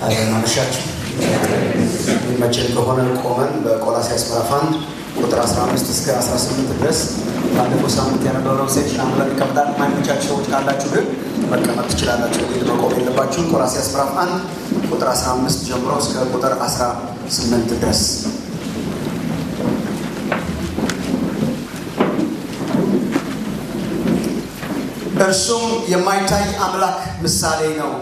አመሻችሁ። የሚመችን ከሆነ ቆመን በቆላስይስ ምዕራፍ አንድ ቁጥር 15 እስከ 18 ድረስ ባለፈው ሳምንት የነበረውን ሴክሽን አሁን ለሚቀምጣል ማይመቻችሁ ሰዎች ካላችሁ ግን መቀመጥ ትችላላችሁ። ግድ መቆም የለባችሁም። ቆላስይስ ምዕራፍ አንድ ቁጥር 15 ጀምሮ እስከ ቁጥር 18 ድረስ እርሱም የማይታይ አምላክ ምሳሌ ነው።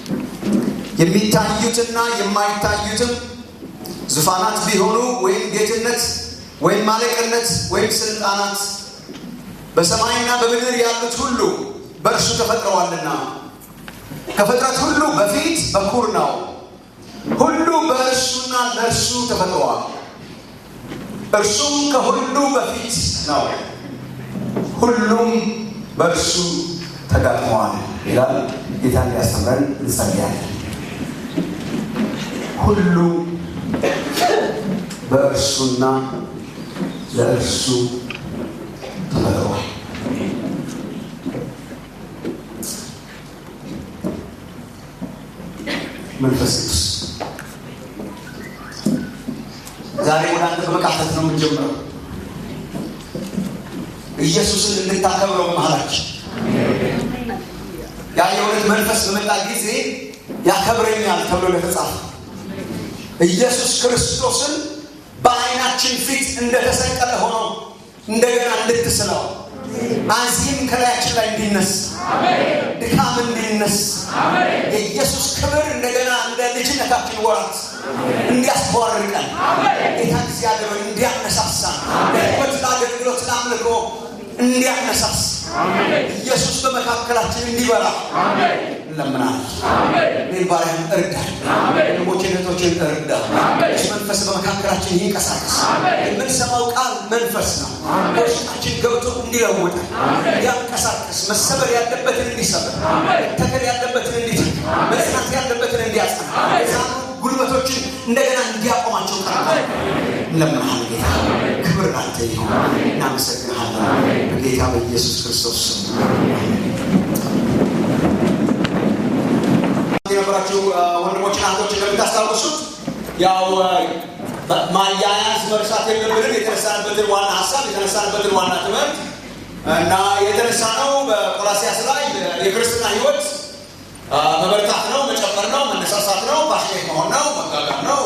የሚታዩትና የማይታዩትም ዙፋናት ቢሆኑ ወይም ጌትነት ወይም ማለቅነት ወይም ስልጣናት በሰማይና በምድር ያሉት ሁሉ በእርሱ ተፈጥረዋልና ከፍጥረት ሁሉ በፊት በኩር ነው። ሁሉ በእርሱና ለእርሱ ተፈጥረዋል። እርሱም ከሁሉ በፊት ነው። ሁሉም በእርሱ ተጋጥመዋል ይላል። ጌታ እንዲያስተምረን እንጸልያለን። ሁሉ በእርሱና ለእርሱ ተፈጥሯል። መንፈስ ቅዱስ ዛሬ ወደ አንተ በመቃተት ነው የምንጀምረው። ኢየሱስን እንድታከብረው መሀላችን ያ የእውነት መንፈስ በመጣ ጊዜ ያከብረኛል ተብሎ ለተጻፈ ኢየሱስ ክርስቶስን በዓይናችን ፊት እንደተሰቀለ ሆኖ እንደገና እንድትስለው አዚም ከላያችን ላይ እንዲነስ ድካም እንዲነስ የኢየሱስ ክብር እንደገና እንደ ልጅነታችን ወራት እንዲያስተዋርቀን ጌታ እግዚአብሔር እንዲያነሳሳን ለሕይወት ለአገልግሎት ለአምልኮ እንዲያነሳስ ኢየሱስ በመካከላችን እንዲበራ እንለምናለን። እኔን ባሪያን እርዳን፣ ወንድሞቼን እህቶቼን እርዳ። መንፈስ በመካከላችን ይንቀሳቀስ። የምንሰማው ቃል መንፈስ ነው። በውስጣችን ገብቶ እንዲለውጠን እንዲያንቀሳቀስ፣ መሰበር ያለበትን እንዲሰበር፣ መተከል ያለበትን እንዲተክ፣ መጽናት ያለበትን እንዲያጸና፣ የዛኑ ጉልበቶችን እንደገና እንዲያቆማቸው ቀርታ እንለምናለን። ጌታ ክብር ላንተ ይሁን። እናመሰግንሃለን በጌታ በኢየሱስ ክርስቶስ ስም። የነበራችሁ ወንድሞች ናቶች እንደምታስታውሱት ያው ማያያዝ መርሳት የለብንም። የተነሳንበትን ዋና ሀሳብ የተነሳንበትን ዋና ትምህርት እና የተነሳ ነው በቆላሲያስ ላይ የክርስትና ሕይወት መበርታት ነው፣ መጨመር ነው፣ መነሳሳት ነው፣ ፓሽኔት መሆን ነው፣ መጋጋር ነው።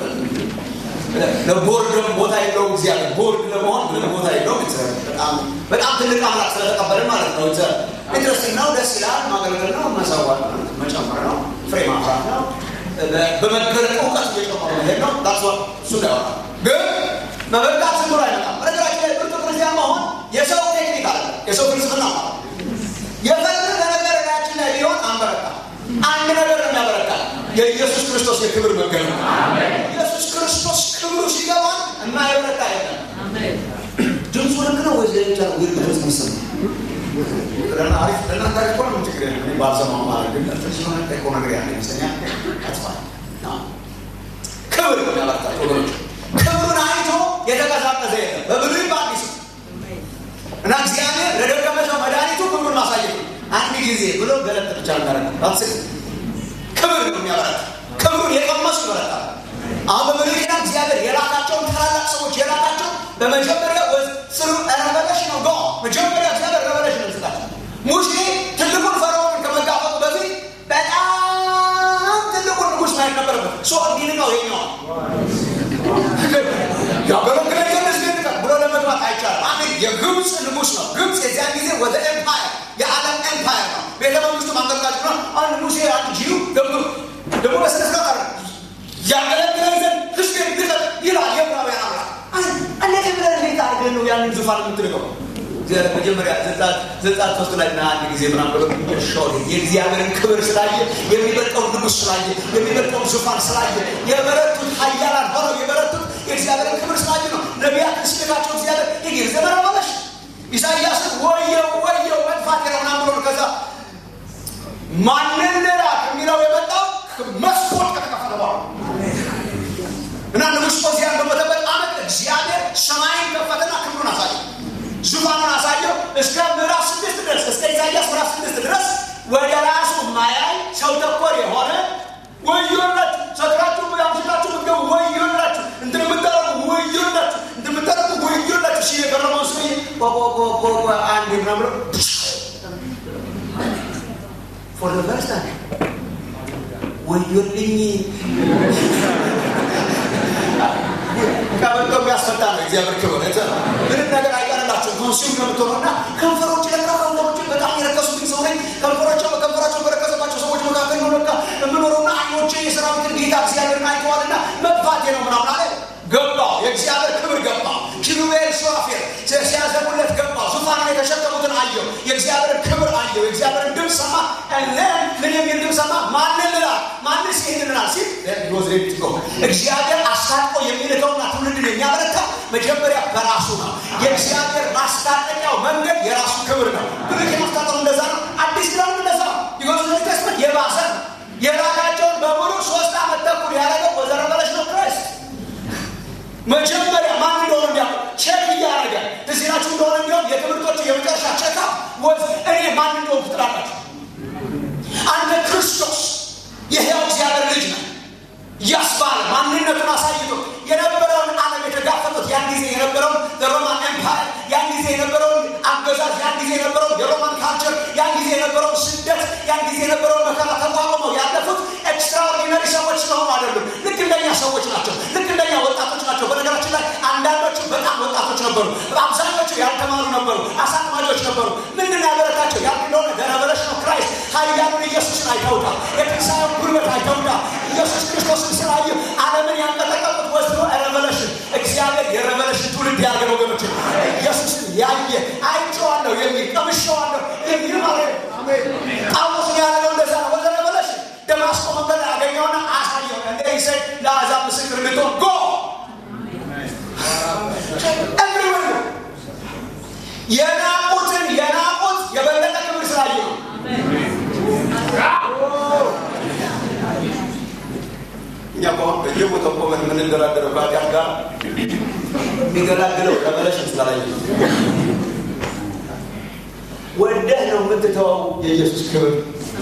ለቦርድም ቦታ የለውም። እግዚአብሔር ቦርድ ለመሆን ምንም ቦታ የለውም። በጣም ትልቅ አምላክ ስለተቀበልን ማለት ነው። ኢንትረስቲንግ ነው፣ ደስ ይላል። ማገልገል ነው፣ መሰዋት ነው፣ መጨመር ነው፣ ፍሬ ማፍራት ነው። በመገለጥ እውቀት እየጨመሩ መሄድ ነው። ዳስ እሱ ያወራ ግን መበርታት ዝም ብሎ አይመጣም። በነገራችን ላይ ብርቱ ክርስቲያን መሆን የሰው ቴክኒክ አለ፣ የሰው ፍልስፍና ማለት የፈለገ ነገር ላያችን ላይ ቢሆን አንበረታ። አንድ ነገር ነው የሚያበረታ የኢየሱስ ክርስቶስ የክብር መገለጥ ኢየሱስ ክርስቶስ ክብሩ ሲገባ እና የበረታ የለም። ድምፁ ልክ ነው ወይ ሌሎቻ ወይ ድምፅ ምስል አሪፍ ለእናንተ አሪፍ ሆነ ምን ችግር የለም። ባልሰማ ማለት ግን ሲሆነ ጠቆ ነገር ያለ ይመስለኛል። ያጥፋል ክብር ያበረታል ወገኖች። ክብሩን አይቶ የተቀዛቀዘ የለም በብሉይ በአዲስ እና እግዚአብሔር ለደቀ ሰው መድኃኒቱ ክብሩን ማሳየት ነው። አንድ ጊዜ ብሎ ገለጥ ብቻ እንዳረግ ክብር ነው የሚያበረታ ክብሩን የቀመሱ ይበረታል። አሁን በብሉይ ኪዳን እግዚአብሔር የላካቸውን ታላላቅ ሰዎች የላካቸው በመጀመሪያ ስሩ ረቨሌሽን ነው ጋ መጀመሪያ እግዚአብሔር ረቨሌሽን ይስጣቸው። ሙሴ ትልቁን ፈርዖንን ከመጋፈጡ በፊት በጣም ትልቁን ንጉሥ ማየት ነበረበት። ሶ እንዲንቀው ይኛዋል ያገለግለኝ ዘንድ እስኪንቀር ብሎ ለመግባት አይቻልም። አንድ የግብፅ ንጉሥ ነው። ግብፅ የዚያን ጊዜ ወደ ኤምፓየር የዓለም ኤምፓየር ነው። ቤተ መንግስቱ ማንቀርቃጭ ነው። አንድ ሙሴ አንድ ጂዩ ደግሞ ደግሞ በስነስርዓት አለ ያገለግለን ዘንድ ህዝብ ግጠል ይላል የዕብራውያን አምላክ። እንዴት ብለን እንዴት አድርገን ነው ያንን ዙፋን የምትልቀው? መጀመሪያ ዘጸአት ሶስት ላይ ና አንድ ጊዜ ምናምን ብሎ ሾ የእግዚአብሔርን ክብር ስላየ የሚበልጠውን ንጉሥ ስላየ የሚበልጠውን ዙፋን ስላየ የበረቱት ኃያላን ሆነው የበረቱት የእግዚአብሔርን ክብር ስላየ ነው። ነቢያትን ሲልካቸው እግዚአብሔር የጊዜ ዘመን መለሽ ኢሳያስን ወየው ወየው መጥፋት ነው ምናምን ብሎ ከዛ ማንን ልላክ የሚለው የመጣው መስኮት ከተከፈተ በኋላ እና ንጉሥ ዖዝያን በሞተበት ዓመት እግዚአብሔር ሰማይን ከፈተና ክብሩን አሳየ፣ ዙፋኑን አሳየው። እስከ ምዕራፍ ስድስት ድረስ እስከ ኢሳያስ ምዕራፍ ስድስት ድረስ ወደ ራሱ ማያይ ሰው ተኮር የሆነ ወዮላችሁ ሰክራችሁ አምሽታችሁ ምትገቡ ወዮላችሁ እንትን የምታረጉ ወዮላችሁ እንትን የምታረጉ ወዮላችሁ ሲል የቀረበው ሰውዬ ቆቆቆቆቆ አንድ ምናምን ብሎ ፎር ፈርስት ታይም ወዮልኝ ቀበቶ የሚያስፈታ ነው እግዚአብሔር ክብር ምንም ነገር አይቀርላችሁም ኮንሱም ነው የምትሆነው እና ከንፈሮች ለካ ከንፈሮች በጣም የረከሱብኝ ሰው ነኝ ከንፈሮቸው በከንፈራቸው በረከሰባቸው ሰዎች መካከል ነው ለካ የምኖረውና አይኖቼ የሰራዊትን ጌታ እግዚአብሔርን አይተዋልና መጥፋቴ ነው ምናምን አለ ገባው የእግዚአብሔር ክብር ገባው ኪሩቤል ሱራፌል ሲያዘሙለት ገባው ዙፋን ላይ የተሸከሙትን አየው የእግዚአብሔርን ክብር አየው የእግዚአብሔርን ድምፅ ሰማ ምን የሚል ድምፅ ሰማ ማንን ልላል ማንስ ይህን ልላል ሲል እግዚአብሔር አስታጥቆ የሚልከውና ትውልድን የሚያበረታ መጀመሪያ በራሱ ነው የእግዚአብሔር ማስታጠቂያው መንገድ የራሱ ክብር ነው ብሉይ ማስታጠሩ እንደዛ ነው አዲስ ኪዳኑ እንደዛ ነው ቢኮዝ ቴስትመንት የባሰ ነው የላካቸውን በሙሉ ሶስት ዓመት ተኩል ያደረገው ወዘረበለች ነው ክራይስት መጀመሪያ ማን እንደሆነ እንዲያውቁ ቼክ እያደረገ እዚህ ናችሁ እንደሆነ እንዲሆን የትምህርቶቹ የመጨረሻ ቼካ ወዝ እኔ ማን እንደሆን ትጥላላችሁ አንተ ክርስቶስ የሕያው እግዚአብሔር ልጅ ነው ያስባለ ማንነቱን አሳይቶ የነበረውን ዓለም የተጋፈጡት ያን ጊዜ የነበረውን ሮማን ኤምፓየር ያን ጊዜ የነበረውን አገዛዝ ያን ጊዜ የነበረውን የሮማን ካልቸር ያን ጊዜ የነበረውን ስደት ያን ጊዜ የነበረውን መከራ ተቋቁመው ያለፉት ኤክስትራኦርዲነሪ ሰዎች ስለሆኑ አይደሉም ልክ እንደኛ ሰዎች ናቸው ልክ እንደኛ ወጣቶች ናቸው በነገራችን ላይ አንዳንዶቹ በጣም ወጣቶች ነበሩ አብዛኞቹ ያልተማሩ ነበሩ አሳጥማጆች ነበሩ ምንድን ያበረታቸው ያ እንደሆነ ገረበለሽ ነው ክራይስት ኃያሉን ኢየሱስን አይተውታል የትንሣኤውን ጉልበት አይተውታል ኢየሱስ ክርስቶስን ስላዩ ዓለምን ያንቀጠቀጡት ወስዶ ረቨለሽን እግዚአብሔር የረቨለሽን ትውልድ ያገ ወገኖች ኢየሱስን ያየ አይቼዋለሁ የሚል ቀምሼዋለሁ የሚል ማለት ጳውሎስ ያደረገው እንደዛ ነው ወደ ረቨለሽን ደማስቆ መንገድ ያገኘውና አሳየው እንደ ይሰድ ለአሕዛብ ምስክር እንድትሆን ጎ ኤቭሪዌር የናቁትን የናቁት የበለጠ ክብር ስላየ ነው እኛ እኮ አሁን በየቦታው ቆመን የምንደራደረው ከኃጢአት ጋር የሚገላግለው ረቨለሽን ስላላየ ወደህ ነው የምትተወው የኢየሱስ ክብር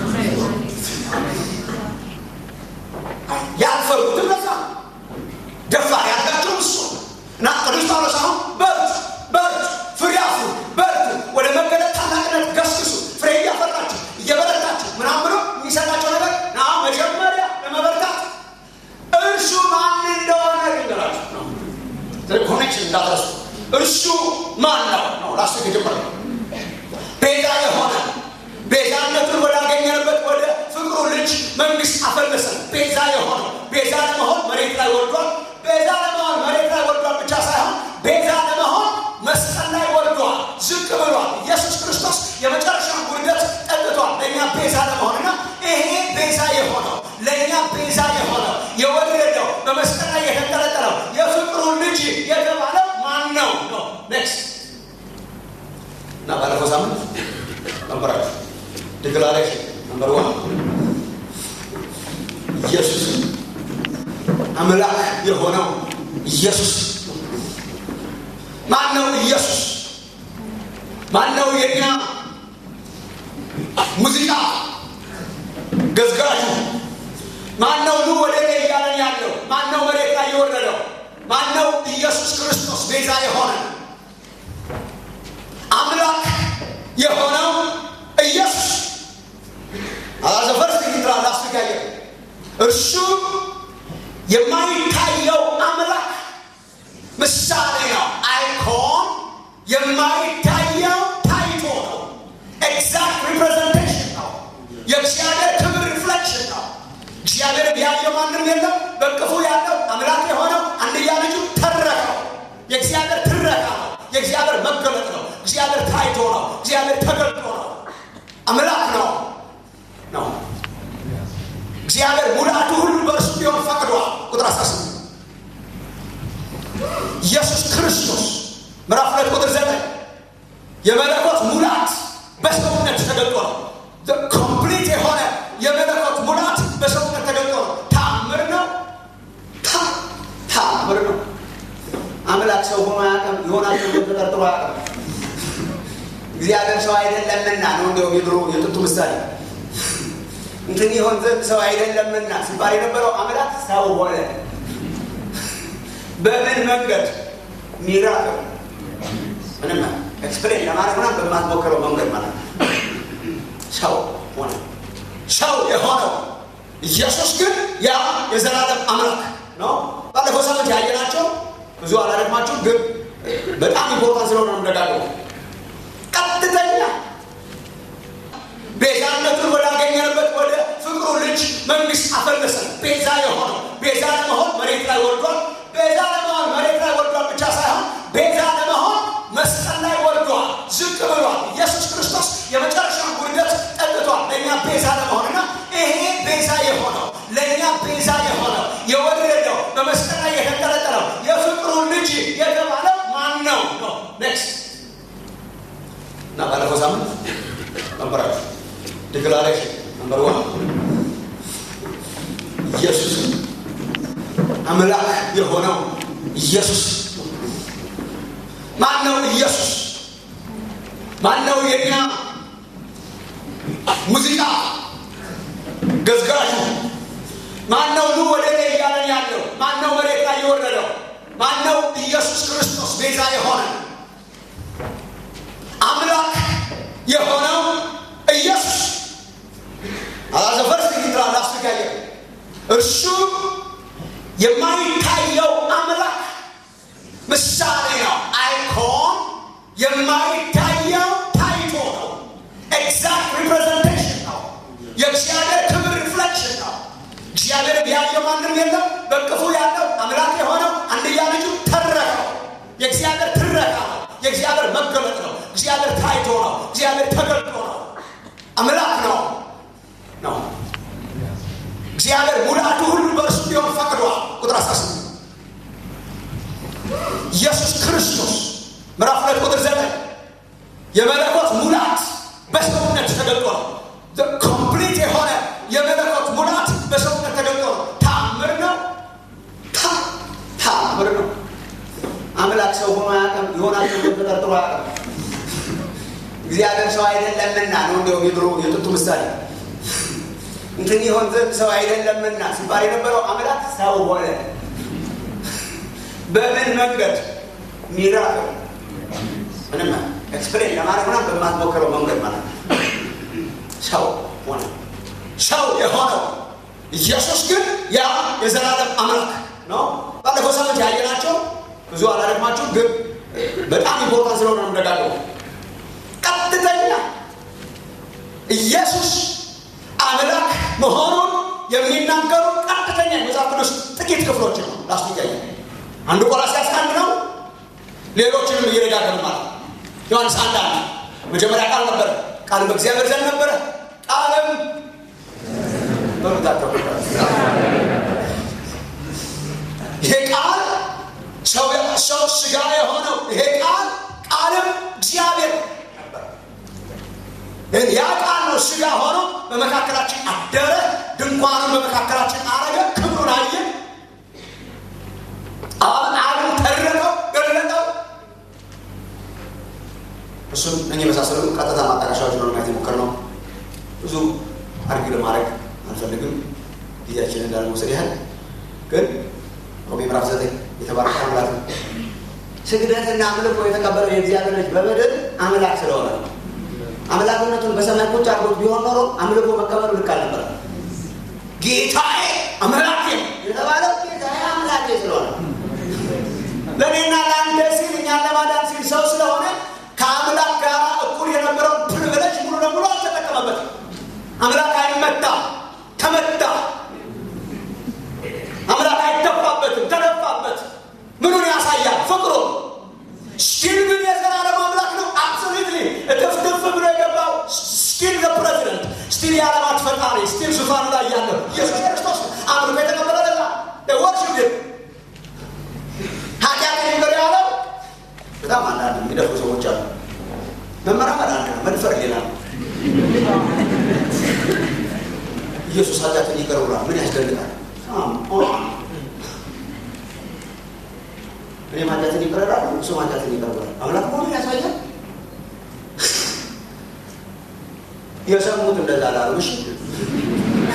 ያልፈሩትም ለዛ ደፋር ያልጋቸው እሱ እና ቅዱስ ጳውሎስ አሁን በርቱ በርቱ ፍሬ አፍሩ በርቱ ወደ መገለጥ ታላቅነት ገስግሱ ፍሬ እያፈራችሁ እየበረታችሁ ምናምን ብሎ የሚሰጣቸው ነገር ና መጀመሪያ ለመበርታት እርሱ ማን እንደሆነ ልንገራችሁ ነው ኮኔክሽን እንዳትረሱ እርሱ ማን ነው ነው ላስ የጀመረ ቤዛ የሆነ ቤዛነቱን ወዳገኘንበት ወደ ፍቅሩ ልጅ መንግስት አፈለሰን ቤዛ የሆነ ቤዛ ለመሆን መሬት ላይ ወርዷል ቤዛ ለመሆን መሬት ላይ ወርዷል ብቻ ሳይሆን ቤዛ ለመሆን መስቀል ላይ ወርዷል ዝቅ ብሏል ኢየሱስ ክርስቶስ የመጨረሻውን ውርደት ጠጥቷል ለእኛ ቤዛ ለመሆንና ይሄ ቤዛ የሆነው ለእኛ ቤዛ የሆነው የወረደው በመስቀል ላይ የተንጠለጠለው የፍቅሩ ልጅ የተባለው ማን ነው ነው ኔክስት እና ባለፈው ሳምንት ነበራችሁ ዲክላሬሽን ነምበር ዋን ኢየሱስ አምላክ የሆነው ኢየሱስ ማን ነው ኢየሱስ ማን ነው የኛ ሙዚቃ ገዝጋዡ ማን ነው ኑ ወደ እኔ እያለን ያለው ማን ነው መሬት ላይ የወረደው ማን ነው ኢየሱስ ክርስቶስ ቤዛ የሆነ አምላክ የሆነው ኢየሱስ አላዘፈርስ ግትራ ላስጋየ እርሱ የማይታየው አምላክ ምሳሌ ነው አይኮን የማይታየው ታይቶ ነው ኤግዛክት ሪፕሬዘንቴሽን ነው የእግዚአብሔር ክብር ሪፍሌክሽን ነው እግዚአብሔር ያየው ማንም የለም በቅፉ ያለው አምላክ የሆነው አንድያ ልጁ ተረከው የእግዚአብሔር ትረካ ነው የእግዚአብሔር መገለጥ ነው እግዚአብሔር ታይቶ ነው እግዚአብሔር ተገልጦ ነው አምላክ ነው ነው እግዚአብሔር ሙላቱ ሁሉ በእርሱ ቢሆን ፈቅዷል ቁጥር 18 ኢየሱስ ክርስቶስ ምዕራፍ ሁለት ቁጥር ዘጠኝ የመለኮት ሙላት በሰውነት ተገልጦ ነው ኮምፕሊት የሆነ የመለኮት ሙላት በሰውነት ተገልጦ ነው ታምር ነው ታምር ነው አምላክ ሰው ሆኖ አያውቅም ይሆናል ተጠርጥሮ አያውቅም እግዚአብሔር ሰው አይደለምና ነው እንዲያውም የድሮ የጥንቱ ምሳሌ እንትን ይሆን ዘንድ ሰው አይደለምና ሲባል የነበረው አምላክ ሰው ሆነ። በምን መንገድ? ሚራክል ምንም ኤክስፕሌን ለማድረግ ምናምን በማትሞክረው መንገድ ማለት ነው። ሰው ሆነ። ሰው የሆነው ኢየሱስ ግን ያ የዘላለም አምላክ ነው። ባለፈው ሳምንት ያየናቸው ብዙ አላደግማችሁ፣ ግን በጣም ኢምፖርታንት ስለሆነ ነው ደጋግሞ ቀጥተኛ ቤዛነቱን ወዳገኘንበት ወደ ፍቅሩ ልጅ መንግስት አፈለሰን። ቤዛ የሆነው ቤዛ ለመሆን መሬት ላይ ወርዷል። ቤዛ ለመሆን መሬት ላይ ወርዷል ብቻ ሳይሆን ቤዛ ለመሆን መስቀል ላይ ወርዷል፣ ዝቅ ብሏል። ኢየሱስ ክርስቶስ የመጨረሻውን ውርደት ጠጥቷል ለእኛ ቤዛ ለመሆን እና ይሄ ቤዛ የሆነው ለእኛ ቤዛ የሆነው የወረደው በመስቀል ላይ የተንጠለጠለው የፍቅሩ ልጅ የተባለው ማን ነው ነው ኔክስት እና ባለፈው ሳምንት ነበራችሁ ዲክላሬሽን ነምበር ዋን ኢየሱስ አምላክ የሆነው ኢየሱስ ማን ነው? ኢየሱስ ማን ነው? የኛ ሙዚቃ ገዝጋሹ ማን ነው? ኑ ወደ እኔ እያለን ያለው ማን ነው? መሬት ላይ የወረደው ማን ነው? ኢየሱስ ክርስቶስ ቤዛ የሆነ አምላክ የሆነው ኢየሱስ አላዘፈርስ ጊትራ ላስጋየ እርሱ የማይታየው አምላክ ምሳሌ ነው። አይኮን የማይታየው ታይቶ ነው። ኤግዛክት ሪፕሬዘንቴሽን ነው። የእግዚአብሔር ክብር ሪፍሌክሽን ነው። እግዚአብሔር ቢያየው ማንም የለም። በቅፉ ያለው አምላክ የሆነው አንድያ ልጁ ተረከው። የእግዚአብሔር ትረካ ነው። የእግዚአብሔር መገለጥ ነው። እግዚአብሔር ታይቶ ነው። እግዚአብሔር ተገልጦ ነው። አምላክ ነው ነው እግዚአብሔር ሙላቱ ሁሉ በእርሱ ቢሆን ፈቅዷል። ቁጥር 18 ኢየሱስ ክርስቶስ ምዕራፍ ሁለት ቁጥር ዘጠኝ የመለኮት ሙላት በሰውነት ተገልጦ ነው። ኮምፕሊት የሆነ የመለኮት ሙላት በሰውነት ተገልጦ ነው። ታምር ነው። ታምር ነው። አምላክ ሰው ሆኖ አያውቅም። ይሆናል ተብሎ ተጠርጥሮ አያውቅም። እግዚአብሔር ሰው አይደለምና ነው። እንዲያውም የድሮ የጥንቱ ምሳሌ እንትን ይሆን ዘንድ ሰው አይደለምና ሲባል የነበረው አምላክ ሰው ሆነ። በምን መንገድ? ሚራክል ምንም ኤክስፕሌን ለማድረግ ምናምን በማትሞክረው መንገድ ማለት ነው። ሰው ሆነ። ሰው የሆነው ኢየሱስ ግን ያ የዘላለም አምላክ ነው። ባለፈው ሳምንት ያየናቸው ብዙ አላደግማችሁ፣ ግን በጣም ኢምፖርታንት ስለሆነ ነው ደጋግሞ ቀጥተኛ ኢየሱስ አምላክ መሆኑን የሚናገሩ ቀጥተኛ የመጽሐፍ ቅዱስ ጥቂት ክፍሎች ነው ላስቲያየ አንዱ ቆላስይስ አንድ ነው። ሌሎችንም እየደጋገም ማለት ዮሐንስ አንድ አንድ መጀመሪያ ቃል ነበረ፣ ቃልም በእግዚአብሔር ዘንድ ነበረ፣ ቃልም በምታቸው ይሄ ቃል ሰው ሰው ስጋ የሆነው ይሄ ቃል ቃልም እግዚአብሔር ነበር። ያ ቃል ነው ስጋ ሆኖ በመካከላችን አደረ፣ ድንኳኑን በመካከላችን አረገ፣ ክብሩን አየን። አሁን አሁን ተረቀው ገለጠው። እሱም እኔ የመሳሰሉ ቀጥታ ማጣቀሻዎች ነው ለማየት የሞከርነው። ብዙ አርጊ ለማድረግ አልፈልግም ጊዜያችንን እንዳልመውሰድ ያህል ግን ሮሜ ምዕራፍ ዘጠኝ የተባረከ አምላክ ነው። ስግደትና አምልኮ የተቀበለው የእግዚአብሔር ልጅ በምድር አምላክ ስለሆነ ነው። አምላክነቱን በሰማይ ቁጭ አድርጎት ቢሆን ኖሮ አምልኮ መቀበሉ ልክ አልነበረ። ጌታዬ አምላኬ የተባለው ጌታዬ አምላኬ ስለሆነ ለእኔና ለአንተ ሲል እኛን ለማዳን ሲል ሰው ስለሆነ ከአምላክ ጋር እኩል የነበረውን ፕሪቪሌጅ ሙሉ ለሙሉ አልተጠቀመበትም። አምላክ አይመታ፣ ተመታ። አምላክ አይደፋበትም፣ ተደፋበት። ምኑን ያሳያል? ፍቅሩ ስቲል ግን የዘላለም አምላክ ነው። አብሶሉትሊ እጥፍጥፍ ብሎ የገባው ስቲል ዘ ፕሬዚደንት ስቲል የዓለማት ፈጣሪ ስቲል ዙፋኑ ላይ ያለው ኢየሱስ ክርስቶስ አምልኮ የተቀበለ ለዛ ወርሽፕ ግን ኃጢአት ይቅር ያለው በጣም አንዳንድ የሚደፉ ሰዎች አሉ። መመራመር አንድ ነው፣ መድፈር ሌላ ነው። ኢየሱስ ኃጢአትን ይቅር ብሏል። ምን ያስደንቃል? እኔ ኃጢአትን ይቅር እላለሁ፣ እሱም ኃጢአትን ይቅር ብሏል። አምላክ መሆኑን ያሳያል። የሰሙት እንደዛ ላሉ እሺ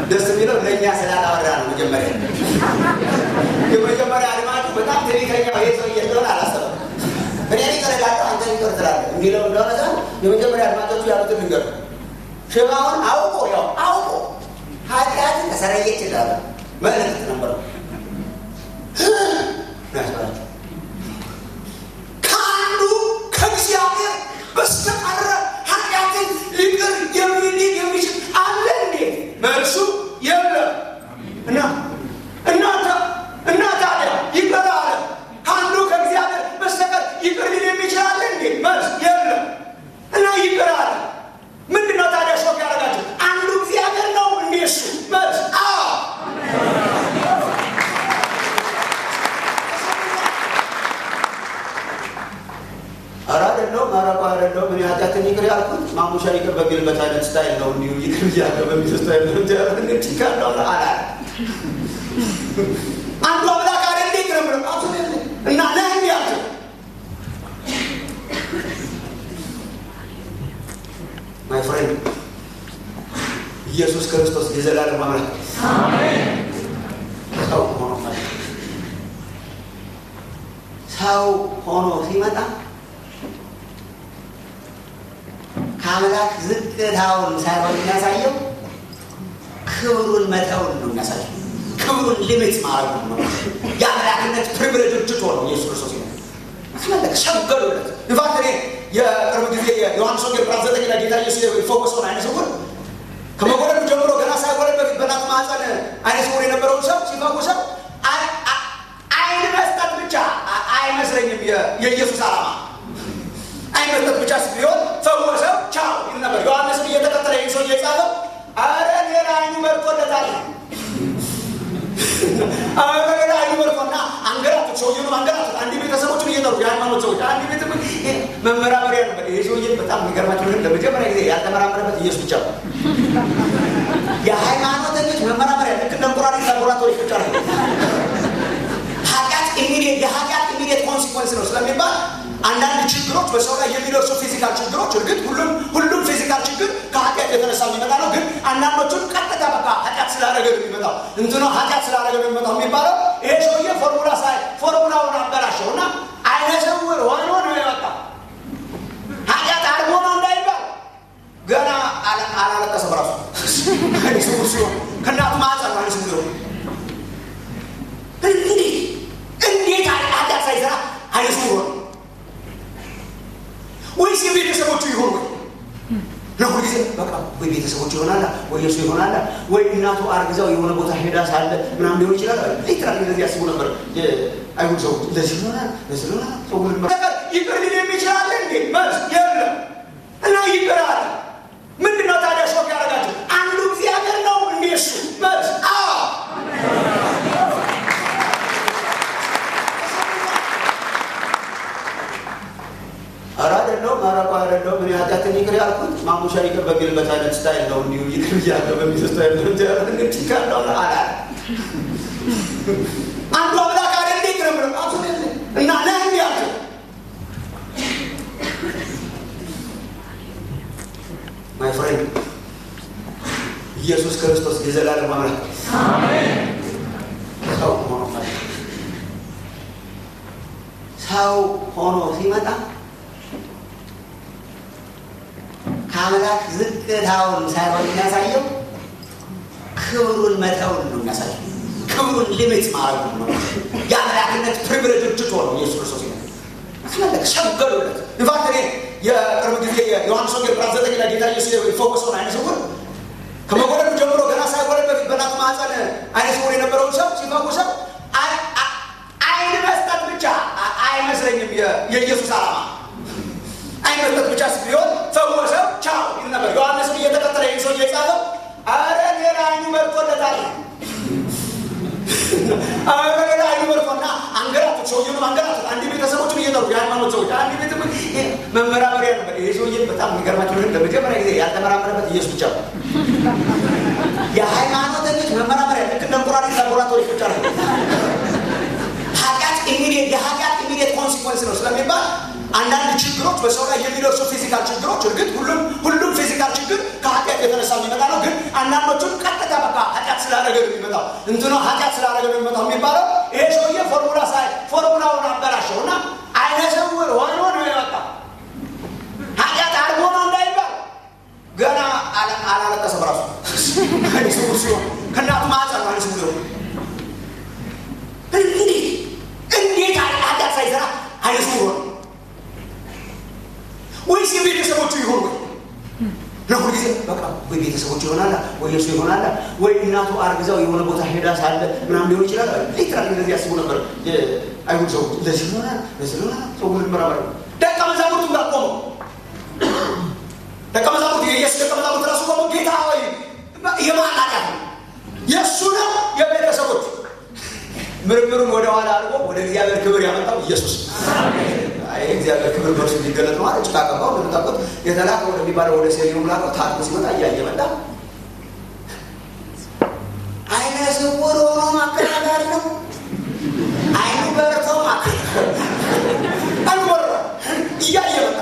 ደስ የሚለው ለእኛ ስላላወራ ነው። መጀመሪያ የመጀመሪያ አድማጩ በጣም ትዕቢተኛ ይሄ ሰውዬ እንደሆነ አላሰበም። እኔ ይቅር እላለሁ አንተ ይቅር ትላለህ የሚለው እንደሆነ ሳይሆን የመጀመሪያ አድማጮቹ ያሉትን ልንገር ሽባውን አውቆ ያው አውቆ ኃጢአትን ተሰረየች ይላለ መልእክት ነበረው ያስባላቸው ከአንዱ ከእግዚአብሔር በስተቀረ ኃጢአትን ሊቅር የሚል የሚችል አለ እንዴ? መልሱ የለም። እና እናታ እና ታዲያ ይቅር አለ ከአንዱ ከእግዚአብሔር በስተቀር ይቅር ሊል የሚችል አለ እንዴ? መልስ የለም። እና ይቅር አለ ምንድነው ታዲያ ሾክ ያደረጋቸው? አንዱ እግዚአብሔር ነው እንዴ? እሱ መልስ አዎ ኧረ አይደለሁም፣ ኧረ እኮ አይደለሁም። እኔ ኃጢአትን ይቅር ያልኩት ማሙሻ ይቅር በሚልበት አይነት ስታይል ነው። እንዲሁ ይቅር እያለ በሚል ስታይል ነው እንጂ ችካለው አላለ። አንዱ አምላክ አለ እንዴ ይቅር ብሎ አቶ እና ነህ እንዲ ያልኩት ማይ ፍሬንድ ኢየሱስ ክርስቶስ የዘላለም አምላክ ሰው ሆኖ መጣ። ሰው ሆኖ ሲመጣ ከአምላክ ዝቅታውን ሳይሆን የሚያሳየው ክብሩን መተውን ነው የሚያሳየው። ክብሩን ሊሚት ማድረጉ ነው። የአምላክነት ፕሪቪሌጅ ትቶ ነው ኢየሱስ ክርስቶስ ይመ አስመለከ ሸገሉለት። ኢንፋክት እኔ የቅርብ ጊዜ የዮሐንስ ወንጌል ምዕራፍ ዘጠኝ ላይ ጌታ ኢየሱስ የፎከሰውን አይነ ስውር ከመወለዱ ጀምሮ ገና ሳይወለድ በፊት በእናቱ ማህፀን አይነ ስውር የነበረውን ሰው ሲፈውሰው አይን መስጠት ብቻ አይመስለኝም የኢየሱስ ዓላማ አይን መስጠት ብቻ ቢሆን ፈወሰው ቻው ይል ነበር። ዮሐንስን እየተከተለ ይህን ሰው እየጻፈው አረ ሌላ አይኑ መርጦለታል አረ ሌላ አይኑ መርጦና አንገራቱት፣ ሰውየውን አንገራቱት። አንድ ቤተሰቦችን እየጠሩ የሃይማኖት ሰዎች አንድ ቤት መመራመሪያ ነበር። ይሄ ሰውዬ በጣም የሚገርማቸው ግን ለመጀመሪያ ጊዜ ያልተመራመረበት ኢየሱስ ብቻ ነው። የሃይማኖተኞች መመራመሪያ ልክ እንደ እንቁራሪት ላቦራቶሪ ብቻ ነው። ኃጢአት ኢሚዲየት የኃጢአት ኢሚዲየት ኮንሲኮንስ ነው ስለሚባል አንዳንድ ችግሮች በሰው ላይ የሚደርሱ ፊዚካል ችግሮች እርግጥ ሁሉም ሁሉም ፊዚካል ችግር ከኃጢአት የተነሳ የሚመጣ ነው። ግን አንዳንዶቹን ቀጥታ በቃ ኃጢአት ስላደረገ ነው የሚመጣው እንትኖ ኃጢአት ስላደረገ ነው የሚመጣው የሚባለው ይሄ ሰውዬ ፎርሙላ ሳይ ፎርሙላውን አበላሸው እና አይነ ስውር ሆኖ ነው የመጣው። ኃጢአት አድርጎ ነው እንዳይባል ገና አላለቀሰም ራሱ አይነ ስውር ሲሆን ከእናቱ ማህፀን ነው አይነ ስውር እንዴት እንዴት ኃጢአት ሳይሰራ አይነ ስውር ሆነ ወይስ የቤተሰቦቹ ይሆን ወይ ነው ጊዜ በቃ ወይ ቤተሰቦቹ ይሆናላ ወይ የሱ ይሆናላ ወይ እናቱ አርግዛው የሆነ ቦታ ሄዳ ሳለ ምናምን ሊሆን ይችላል። ሊትራሊ እንደዚህ ያስቡ ነበር አይሁድ ሰዎች። እንደዚህ ሆናል እንደዚህ ሆናል ሰው ይቅር ሊል የሚችላለ እንዴ? መልስ የለም። እና ይቅር አለ። ምንድነው ታዲያ ሾክ ያደረጋቸው? አንዱ እግዚአብሔር ነው እንዴ? እሱ መልስ አዎ ኧረ አይደለሁም፣ ኧረ እኮ አይደለሁም። እኔ ኃጢአትን ይቅር ያልኩት ማሙሻ ይቅር በሚልበት አይነት ስታይል ነው። እንዲሁ ይቅር እያለ በሚል ስታይል ነው እንጂ ችካለው አላለ። አንዱ አምላክ አለ እንዴ ይቅር ብሎ አቶ እና ነህ እንዲ ያልኩት ማይ ፍሬንድ ኢየሱስ ክርስቶስ የዘላለም አምላክ ሰው ሆኖ መጣ። ሰው ሆኖ ሲመጣ ከአምላክ ዝቅታውን ሳይሆን የሚያሳየው ክብሩን መተውን ነው የሚያሳየው። ክብሩን ሊሚት ማድረጉ ነው። የአምላክነት ፕሪቪሌጅ ትቶ ነው ኢየሱስ ክርስቶስ ይመ አስመለከ ሸገሉለት። ኢንፋክት እኔ የቅርብ ጊዜ የዮሐንስ ወንጌል ምዕራፍ ዘጠኝ ላይ ጌታ ኢየሱስ የፎከሰውን አይነ ስውር ከመወለዱ ጀምሮ ገና ሳይወለድ በፊት በእናቱ ማህፀን አይነ ስውር የነበረውን ሰው ሲፈውሰው አይን መስጠት ብቻ አይመስለኝም የኢየሱስ ዓላማ አይን መስጠት ብቻ ቢሆን ፈወሰው ቻው ይል ነበር። ዮሐንስን እየተከተለ ይህን ሰው እየጻፈው አረ ሌላ አይኑ መርጦለታል አረ ሌላ አይኑ መርጦና አንገራቱት፣ ሰውየውን አንገራቱት። አንድ ቤተሰቦችን እየጠሩ የሃይማኖት ሰዎች አንድ ቤት መመራመሪያ ነበር። ይሄ ሰውዬ በጣም የሚገርማቸው ግን ለመጀመሪያ ጊዜ ያልተመራመረበት ኢየሱስ ብቻ ነው። የሃይማኖተኞች መመራመሪያ ልክ እንደ እንቁራሪት ላቦራቶሪ ብቻ ነው። ኃጢአት ኢሚዲየት የኃጢአት ኢሚዲየት ኮንሲኮንስ ነው ስለሚባል አንዳንድ ችግሮች በሰው ላይ የሚደርሱ ፊዚካል ችግሮች እርግጥ ሁሉም ሁሉም ፊዚካል ፊዚካል ችግር ከኃጢአት የተነሳ የሚመጣ ነው። ግን አንዳንዶቹም ቀጥታ በቃ ኃጢአት ስላደረገ ነው የሚመጣው እንትኖ ኃጢአት ስላደረገ ነው የሚመጣው የሚባለው ይሄ ሰውዬ ፎርሙላ ሳይ ፎርሙላውን አበላሸው እና አይነ ስውር ሆኖ ነው የመጣው። ኃጢአት አድርጎ ነው እንዳይባል ገና አላለቀሰም ራሱ አይነ ስውር ሲሆን ከእናቱ ማህፀን ነው አይነ ስውር ሲሆን እንዴት እንዴት ኃጢአት ሳይሰራ አይነ ስውር ሆነ ወይስ የቤተሰቦቹ ይሆን ወይ ነው ጊዜ በቃ ወይ ቤተሰቦቹ ይሆናል ወይ የሱ ይሆናል ወይ እናቱ አርግዛው የሆነ ቦታ ሄዳ ሳለ ምናምን ሊሆን ይችላል ሊትራሊ እንደዚህ ያስቡ ነበር አይሁድ ሰዎች እንደዚህ ሆነ እንደዚህ ሆነ ሰው ምን መራመር ደቀ መዛሙርቱ ጋር ቆመው ደቀ መዛሙርቱ የኢየሱስ ደቀ መዛሙርት ራሱ ቆመው ጌታ ሆይ የማን ኃጢአት ነው የእሱ ነው የቤተሰቦቹ ምርምሩን ወደ ኋላ አድርጎ ወደ እግዚአብሔር ክብር ያመጣው ኢየሱስ እግዚአብሔር ክብር በእርሱ እንዲገለጥ ነው አለ። ጭቃ ቀባው። እንደምታውቁት የተላከ ወደሚባለው ወደ ሴሪዮን ላከው። ታጥቦ ሲመጣ እያየ መጣ። አይነ ስውር ሆኖ ማከራከር ነው። አይኑ በርቶ ማከራከር አልወራ እያየ መጣ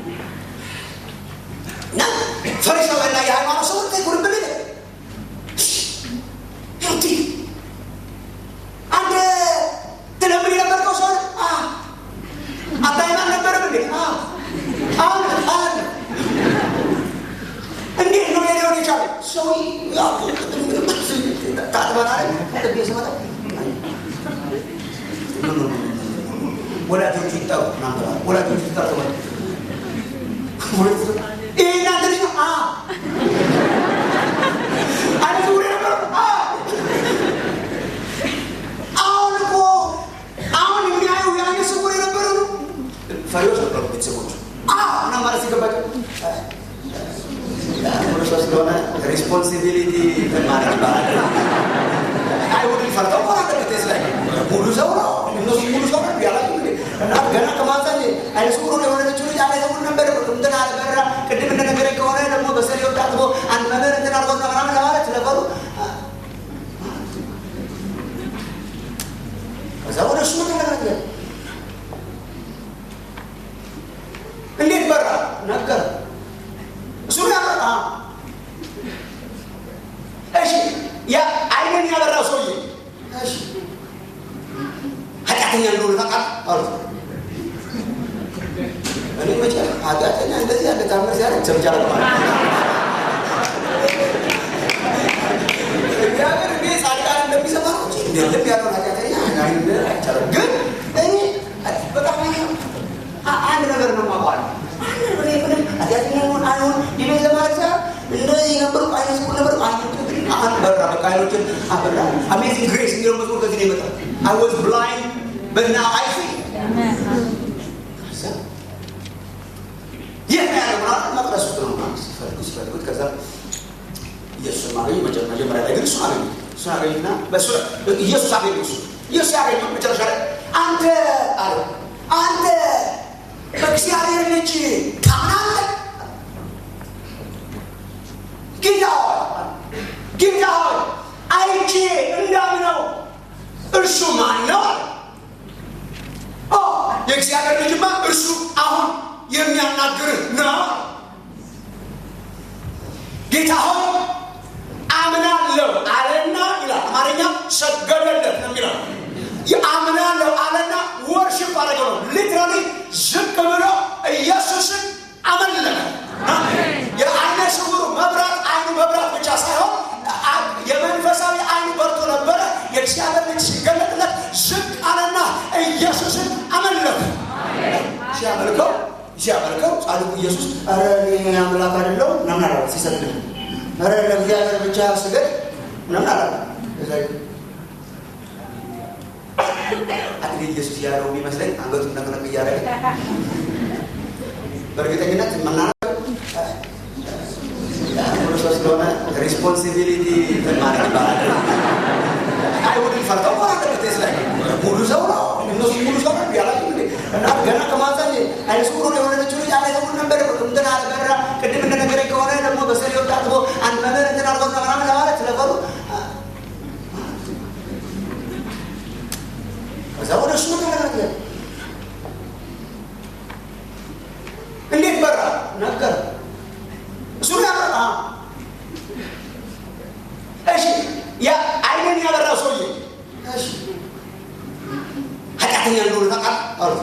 እና ፈሪሳውያንና የሃይማኖት ሰዎች ጉርብል አንተ ትለምድ የነበርከው ሰው አባይም አልነበረም እንዴ? አሁን አሁን እንዴት ነው ሊሆን የቻለ ሰው ታጥበናል። ስመጣ ወላጆቹ ይጠሩ ወላጆቹ ይጠሩ ይህ እናንተ ልጅ ነው አይነት ውሬ ነበር አሁን እኮ አሁን የሚያዩ የአይነ ስውር የነበረ ነው። ፈሪዎች ነበሩ ቤተሰቦቹ እና ማለት ሲገባቸው ስለሆነ ሪስፖንሲቢሊቲ ማለት ይባላል። አይሁድን ፈርተው ቆራጠበት ላይ ሙሉ ሰው ነው እነሱ ሙሉ ሰው ነው ያላቸው እና ገና ከማፀን አይነ ስውር ሆነ የሆነችው ልጅ አይነ ስውር ነበር እንትን አለበራ ቅድም እንደነገረኝ ከሆነ ደግሞ በሰሌው ታጥቦ አንድ መምህር እንትን አድርጎት ነው ምናምን ለማለት ስለፈሩ ከዛ ወደ እሱ ተነጋገ እንዴት በራ ነገር እሱ ያበራ እሺ ያ አይንን ያበራው ሰውዬ እሺ ኃጢአተኛ እንደሆነ ታውቃለህ አሉ እኔ መቼ ኃጢአተኛ እንደዚህ ያለ ታምር ሲያደርግ ሰምቼ አላውቅም እግዚአብሔር እኔ ጻድቃን እንደሚሰማ ነው እንጂ እንደ ልብ ያለውን ኃጢአተኛ አይቻልም ግን እኔ በጣም አንድ ነገር ነው ማቋል ኃጢአተኛ ሆን አይሆን ዲቤት ለማለት ሳይሆን እንደዚህ ነበሩ አይነ ስውር ነበሩ አሁን በራ በቃ አይኖችን አበራ አሜዚንግ ግሬስ የሚለው መዝሙር ከዚህ ነው የመጣው አይ ዋዝ ብላይንድ በት ናው አይ ሲ ይህ ነው ያለው ምናምን መቅደስ ውስጥ ነው ሲፈልጉ ሲፈልጉት ከዛ ኢየሱስን ማገኙ መጀመሪያ ላይ ግን እሱን አገኙ እሱን አገኙና ኢየሱስ አገኙ እሱ ኢየሱስ ያገኘው መጨረሻ ላይ አንተ አለ አንተ በእግዚአብሔር ልጅ ታምናለህ? ጌታ ሆይ ጌታ ሆይ አይቼ እንዳምነው እርሱ ማን ነው? የእግዚአብሔር ልጅማ እርሱ አሁን የሚያናግርህ ነው። ጌታ ሆይ አምናለሁ አለና ይላል አማርኛ ሰገደለት ነው የሚለው አምናለሁ አለና ወርሽፕ አደረገ ነው ሊትራሊ ዝቅ ብሎ ኢየሱስን አመለከ የአይነ ስውሩ መብራት አይኑ መብራት ብቻ ሳይሆን የመንፈሳዊ አይኑ በርቶ ነበረ የእግዚአብሔር ልጅ ሲገለጥለት ዝቅ አለና ኢየሱስን አመለከ ሲያመልከው ሲያመልከው ጻድቁ ኢየሱስ ኧረ እኔ አምላክ አይደለሁም ምናምን አላ ሲሰግድ ኧረ ለእግዚአብሔር ብቻ ስገድ ምናምን አላ አክሊል ኢየሱስ ያለው የሚመስለኝ አንገቱን ነቅነቅ እያደረገ በእርግጠኝነት መናገር ስለሆነ ሪስፖንሲቢሊቲ ማለት ይባላል። አይሁድን ፈርተው ቆራጠበት ላይ ሙሉ ሰው ነው እነሱ ሙሉ ሰው ነው ያላቸው እንዴ እና ገና ከማፀን አይነ ስውር ሆኖ የሆነችው ልጅ አይነ ስውር ነበር እንትን አልበራ ቅድም እንደነገረኝ ከሆነ ደግሞ በሰሌው ታጥቦ አንድ መምህር እንትን አድርጎት ነው ምናምን ለማለት ስለፈሩ ከዛ ወደ እሱ ተነጋገረ እንዴት በራ ነገር እሱ ኃጢአተኛ እንደሆነ ታውቃለህ አሉት።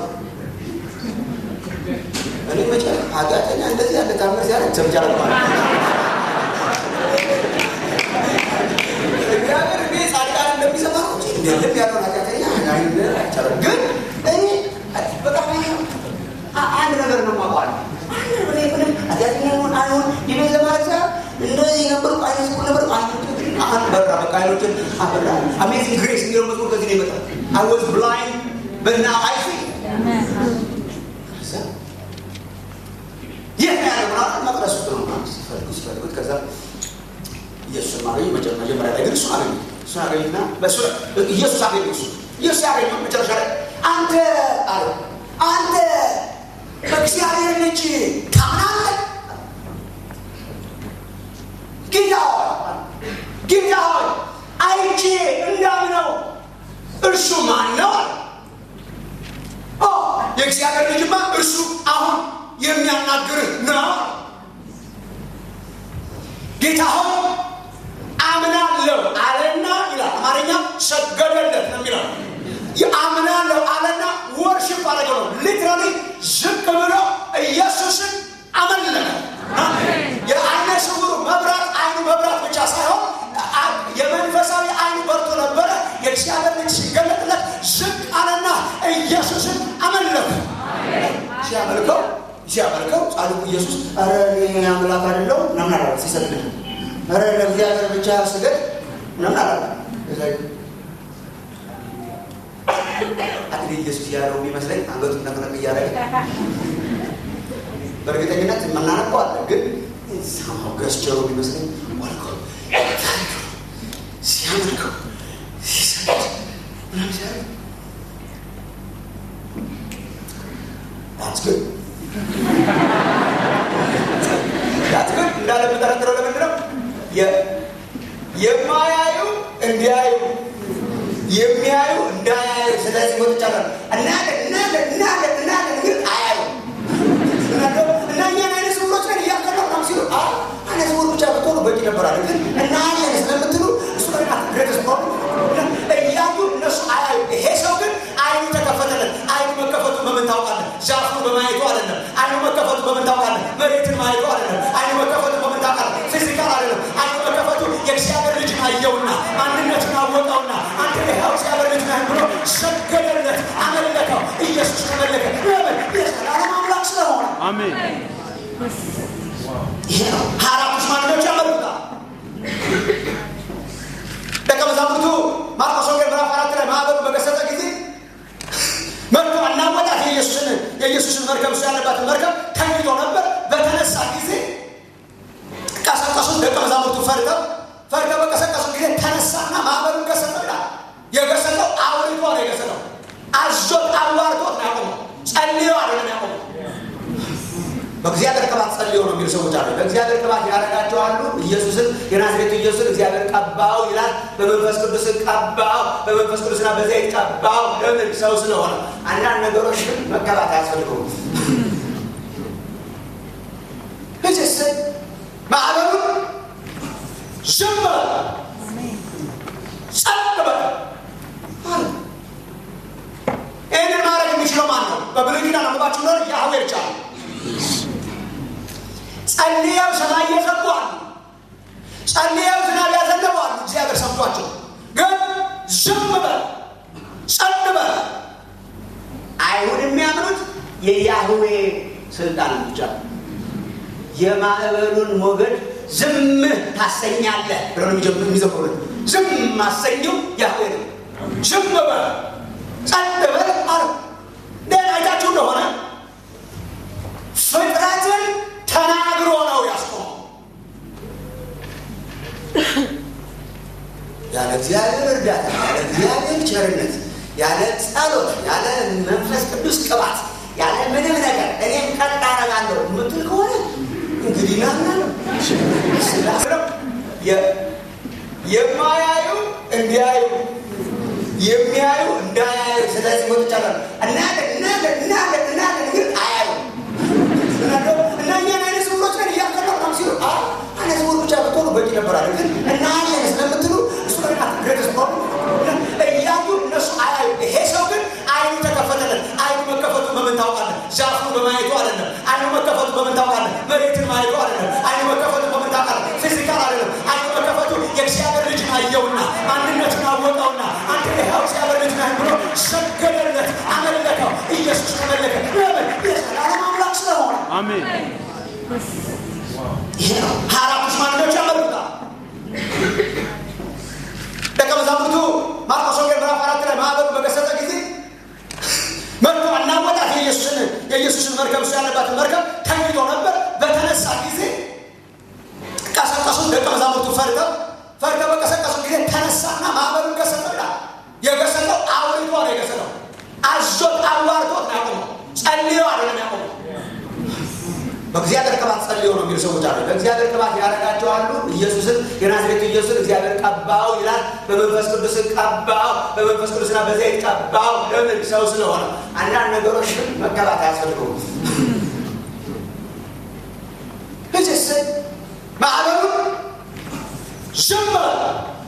እኔ መቼ ኃጢአተኛ እንደዚህ ያለ ታምር ሲያደርግ ሰምቻለሁ ማለት እግዚአብሔር እኔ ጻድቃን እንደሚሰማ ነው እንጂ እንደልብ ያለውን ኃጢአተኛ አይቻልም። ግን እኔ በጣም አንድ ነገር ነው የማውቀው አንድ እኔ ምንም ኃጢአተኛ ይሁን አይሁን ይቤት ለማለት ሳይሆን እንደዚህ ነበሩ አይነት ስኩል ነበሩ አይኖችን አሁን በራ በቃ አይኖችን አበራ አሜዚንግ ግሬስ የሚለው መዝሙር ከዚህ ነው ይመጣል አይ ዋዝ ብላይንድ በት ናው አይ ሲ ይህ ነው ያለው ምናምን መቅደስ ውስጥ ነው ምናምን ሲፈልጉ ሲፈልጉት ከዛ ኢየሱስን ማገኘ መጀመሪያ ላይ ግን እሱን አገኙ እሱን አገኙና በሱ ኢየሱስ አገኙ እሱ ኢየሱስ ያገኘው መጨረሻ ላይ አንተ አለ አንተ በእግዚአብሔር ልጅ ታምናለህ? ጌታ ሆይ ጌታ ሆይ አይቼ እንዳምነው እርሱ ማን ነው? የእግዚአብሔር ልጅማ እርሱ አሁን የሚያናግርህ ነው። ጌታ ሆይ አምናለሁ አለና ይላል አማርኛ ሰገደለት ነው የሚለው የአምናለሁ አለና ወርሽፕ አደረገው ነው ሊትራሊ ዝቅ ብሎ ኢየሱስን አመለከ የአይነ ስውሩ መብራት አይኑ መብራት ብቻ ሳይሆን የመንፈሳዊ አይኑ በርቶ ነበረ የእግዚአብሔር ልጅ ሲገለጥለት ዝቅ አለና ኢየሱስን አመለከ ሲያመልከው ሲያመልከው ጻድቁ ኢየሱስ ኧረ እኔ አምላክ አይደለሁ ምናምን አላለ ሲሰግድ ኧረ ለእግዚአብሔር ብቻ ስገድ ምናምን አላለ እንግዲህ ኢየሱስ ያለው የሚመስለኝ አንገቱን ነቅነቅ እያደረገ በእርግጠኝነት የምናነቀው አለ ግን ሰማው ገስቸሩ የሚመስለኝ ወልኮ ሲያመልከው ሲሰግድ ምናምን ሲያደርግ That's good. That's good. እንዳለ የምጠረጥረው ለምንድን ነው? የማያዩ እንዲያዩ የሚያዩ እንዳያዩ ስለዚህ ወጥቻለሁ እናለ እናለ እናለ እናለ ግን አያዩ እና እኛን አይነ ስውሮች ነን እያከለ ነው ሲሉ አይነ ስውር ብቻ ብትሆኑ በቂ ነበር አለ ግን እናያለን ስለምትሉ እሱ ግሬተስ ፕሮብለም እያዩ እነሱ አያዩ ይሄ ሰው ግን አይኑ ተከፈተለት አይኑ መከፈቱ በምን ታውቃለህ ዛፉን በማየቱ አይደለም አይኑ መከፈቱ በምን ታውቃለህ መሬትን ማየቱ አይደለም አይኑ መከፈቱ በምን ታውቃለህ ፊዚካል አይደለም አይኑ መከፈቱ የእግዚአብሔር ልጅ አየውና ማንነትን አወቀውና አንተ ይኸው እግዚአብሔር ልጅ ነህ ብሎ ሰገደለት አመለከው ኢየሱስ ተመለከ ለምን የዘላለም አምላክ ስለሆነ አሜን። ይሄ ነው ሀያ አራቱ ሽማግሌዎች ያመልኩታል ደቀ መዛሙርቱ ማርቆስ ወንጌል ምዕራፍ አራት ላይ ማዕበሉ በገሰጸ ጊዜ መጥቶ አናወጣት የኢየሱስን የኢየሱስን መርከብ እሱ ያለባትን መርከብ ተኝቶ ነበር በተነሳ ጊዜ ቀሰቀሱት ደቀ መዛሙርቱ ፈርተው ፈርተው በቀሰቀሱት ጊዜ ተነሳና ማዕበሉን ገሰጠው ይላል የገሰጠው አውርቶ ነው የገሰጠው አዞት አዋርቶት ነው ያቆመው ጸልዮ አይደለም ያቆመው በእግዚአብሔር ቅባት ጸልዮ ነው የሚሉ ሰዎች አሉ። በእግዚአብሔር ቅባት ያደረጋቸው አሉ። ኢየሱስን የናዝሬቱ ኢየሱስን እግዚአብሔር ቀባው ይላል። በመንፈስ ቅዱስ ቀባው፣ በመንፈስ ቅዱስና በዘይት ቀባው። ለምን? ሰው ስለሆነ። አንዳንድ ነገሮች ግን መቀባት አያስፈልገውም። እጅስ ማዕበሉ ዝም በል ጸጥ በል አለ። ይህንን ማድረግ የሚችለው ማን ነው? በብሉይ ኪዳን አንባችሁ ኖር ያህዌ ብቻ ነው። ጸልየው ሰማይ እየዘጉ አሉ። ጸልየው ዝናብ ያዘነቡ አሉ። እግዚአብሔር ሰምቷቸው ግን ዝም በል ጸጥ በል። አይሁድ የሚያምኑት የያህዌ ስልጣን ብቻ ነው። የማዕበሉን ሞገድ ዝም ታሰኛለህ ብለው የሚጀምሩ የሚዘምሩት ዝም ማሰኘው ያህዌ ነው። ዝም በል ጸጥ በል አለ። ደን አይታችሁ እንደሆነ ፍጥረትን ተናግሮ ነው ያስቆመው። ያለ እግዚአብሔር እርዳታ፣ ያለ እግዚአብሔር ቸርነት፣ ያለ ጸሎት፣ ያለ መንፈስ ቅዱስ ቅባት፣ ያለ ምንም ነገር እኔም ቀጥ አደርጋለሁ የምትል ከሆነ እንግዲህ ናምናለሁ የማያዩ እንዲያዩ የሚያዩ እንዳያዩ ስለዚህ ወጥቻለሁ እናለ እናለ እናለ እናለ ግን አያዩ እና እኛን አይነ ስውሮች ነን እያከለ ነው ሲሉ አይነ ስውር ብቻ ብትሆኑ በቂ ነበር አለ ግን እናያለን ስለምትሉ እሱ ግሬተስ ፕሮብለም እያዩ እነሱ አያዩ ይሄ ሰው ግን አይኑ ዛፉን በማየቱ አይደለም። አይኑ መከፈቱ በምን ታውቃለህ? መሬትን ማየቱ አይደለም። አይኑ መከፈቱ በምን ታውቃለህ? ፊዚካል አይደለም። አይኑ መከፈቱ የእግዚአብሔር ልጅ አየውና ማንነቱን አወቀውና አንተ ይኸው እግዚአብሔር ልጅ ነህ ብሎ ሰገደለት፣ አመለከው። ኢየሱስ ተመለከ። ለምን? የዘላለም አምላክ ስለሆነ። አሜን። ይሄ ነው ሀያ አራቱ ሽማግሌዎች ያመልኩታል። ደቀ መዛሙርቱ ማርቆስ ወንጌል ምዕራፍ አራት ላይ ማዕበሉ በገሰጸ ጊዜ መጥቶ አናወጣት የኢየሱስን የኢየሱስን መርከብ እሱ ያለባትን መርከብ ተኝቶ ነበር። በተነሳ ጊዜ ቀሰቀሱት። ደቀ መዛሙርቱ ፈርተው ፈርተው በቀሰቀሱ ጊዜ ተነሳና ማዕበሉን ገሰጠው ይላል። የገሰጠው አውርቶ ነው የገሰጠው። አዞት አዋርቶት ነው ያቆመው። ጸልዮ አይደለም ያቆመው። በእግዚአብሔር ቅባት ጸልዮ ነው የሚሉ ሰዎች አሉ። በእግዚአብሔር ቅባት ያደረጋቸው አሉ። ኢየሱስን የናዝሬቱ ኢየሱስን እግዚአብሔር ቀባው ይላል። በመንፈስ ቅዱስ ቀባው፣ በመንፈስ ቅዱስና በዘይት ቀባው። ለምን? ሰው ስለሆነ። አንዳንድ ነገሮች ግን መቀባት አያስፈልገውም። እጅስ ማዕበሉ ዝም በል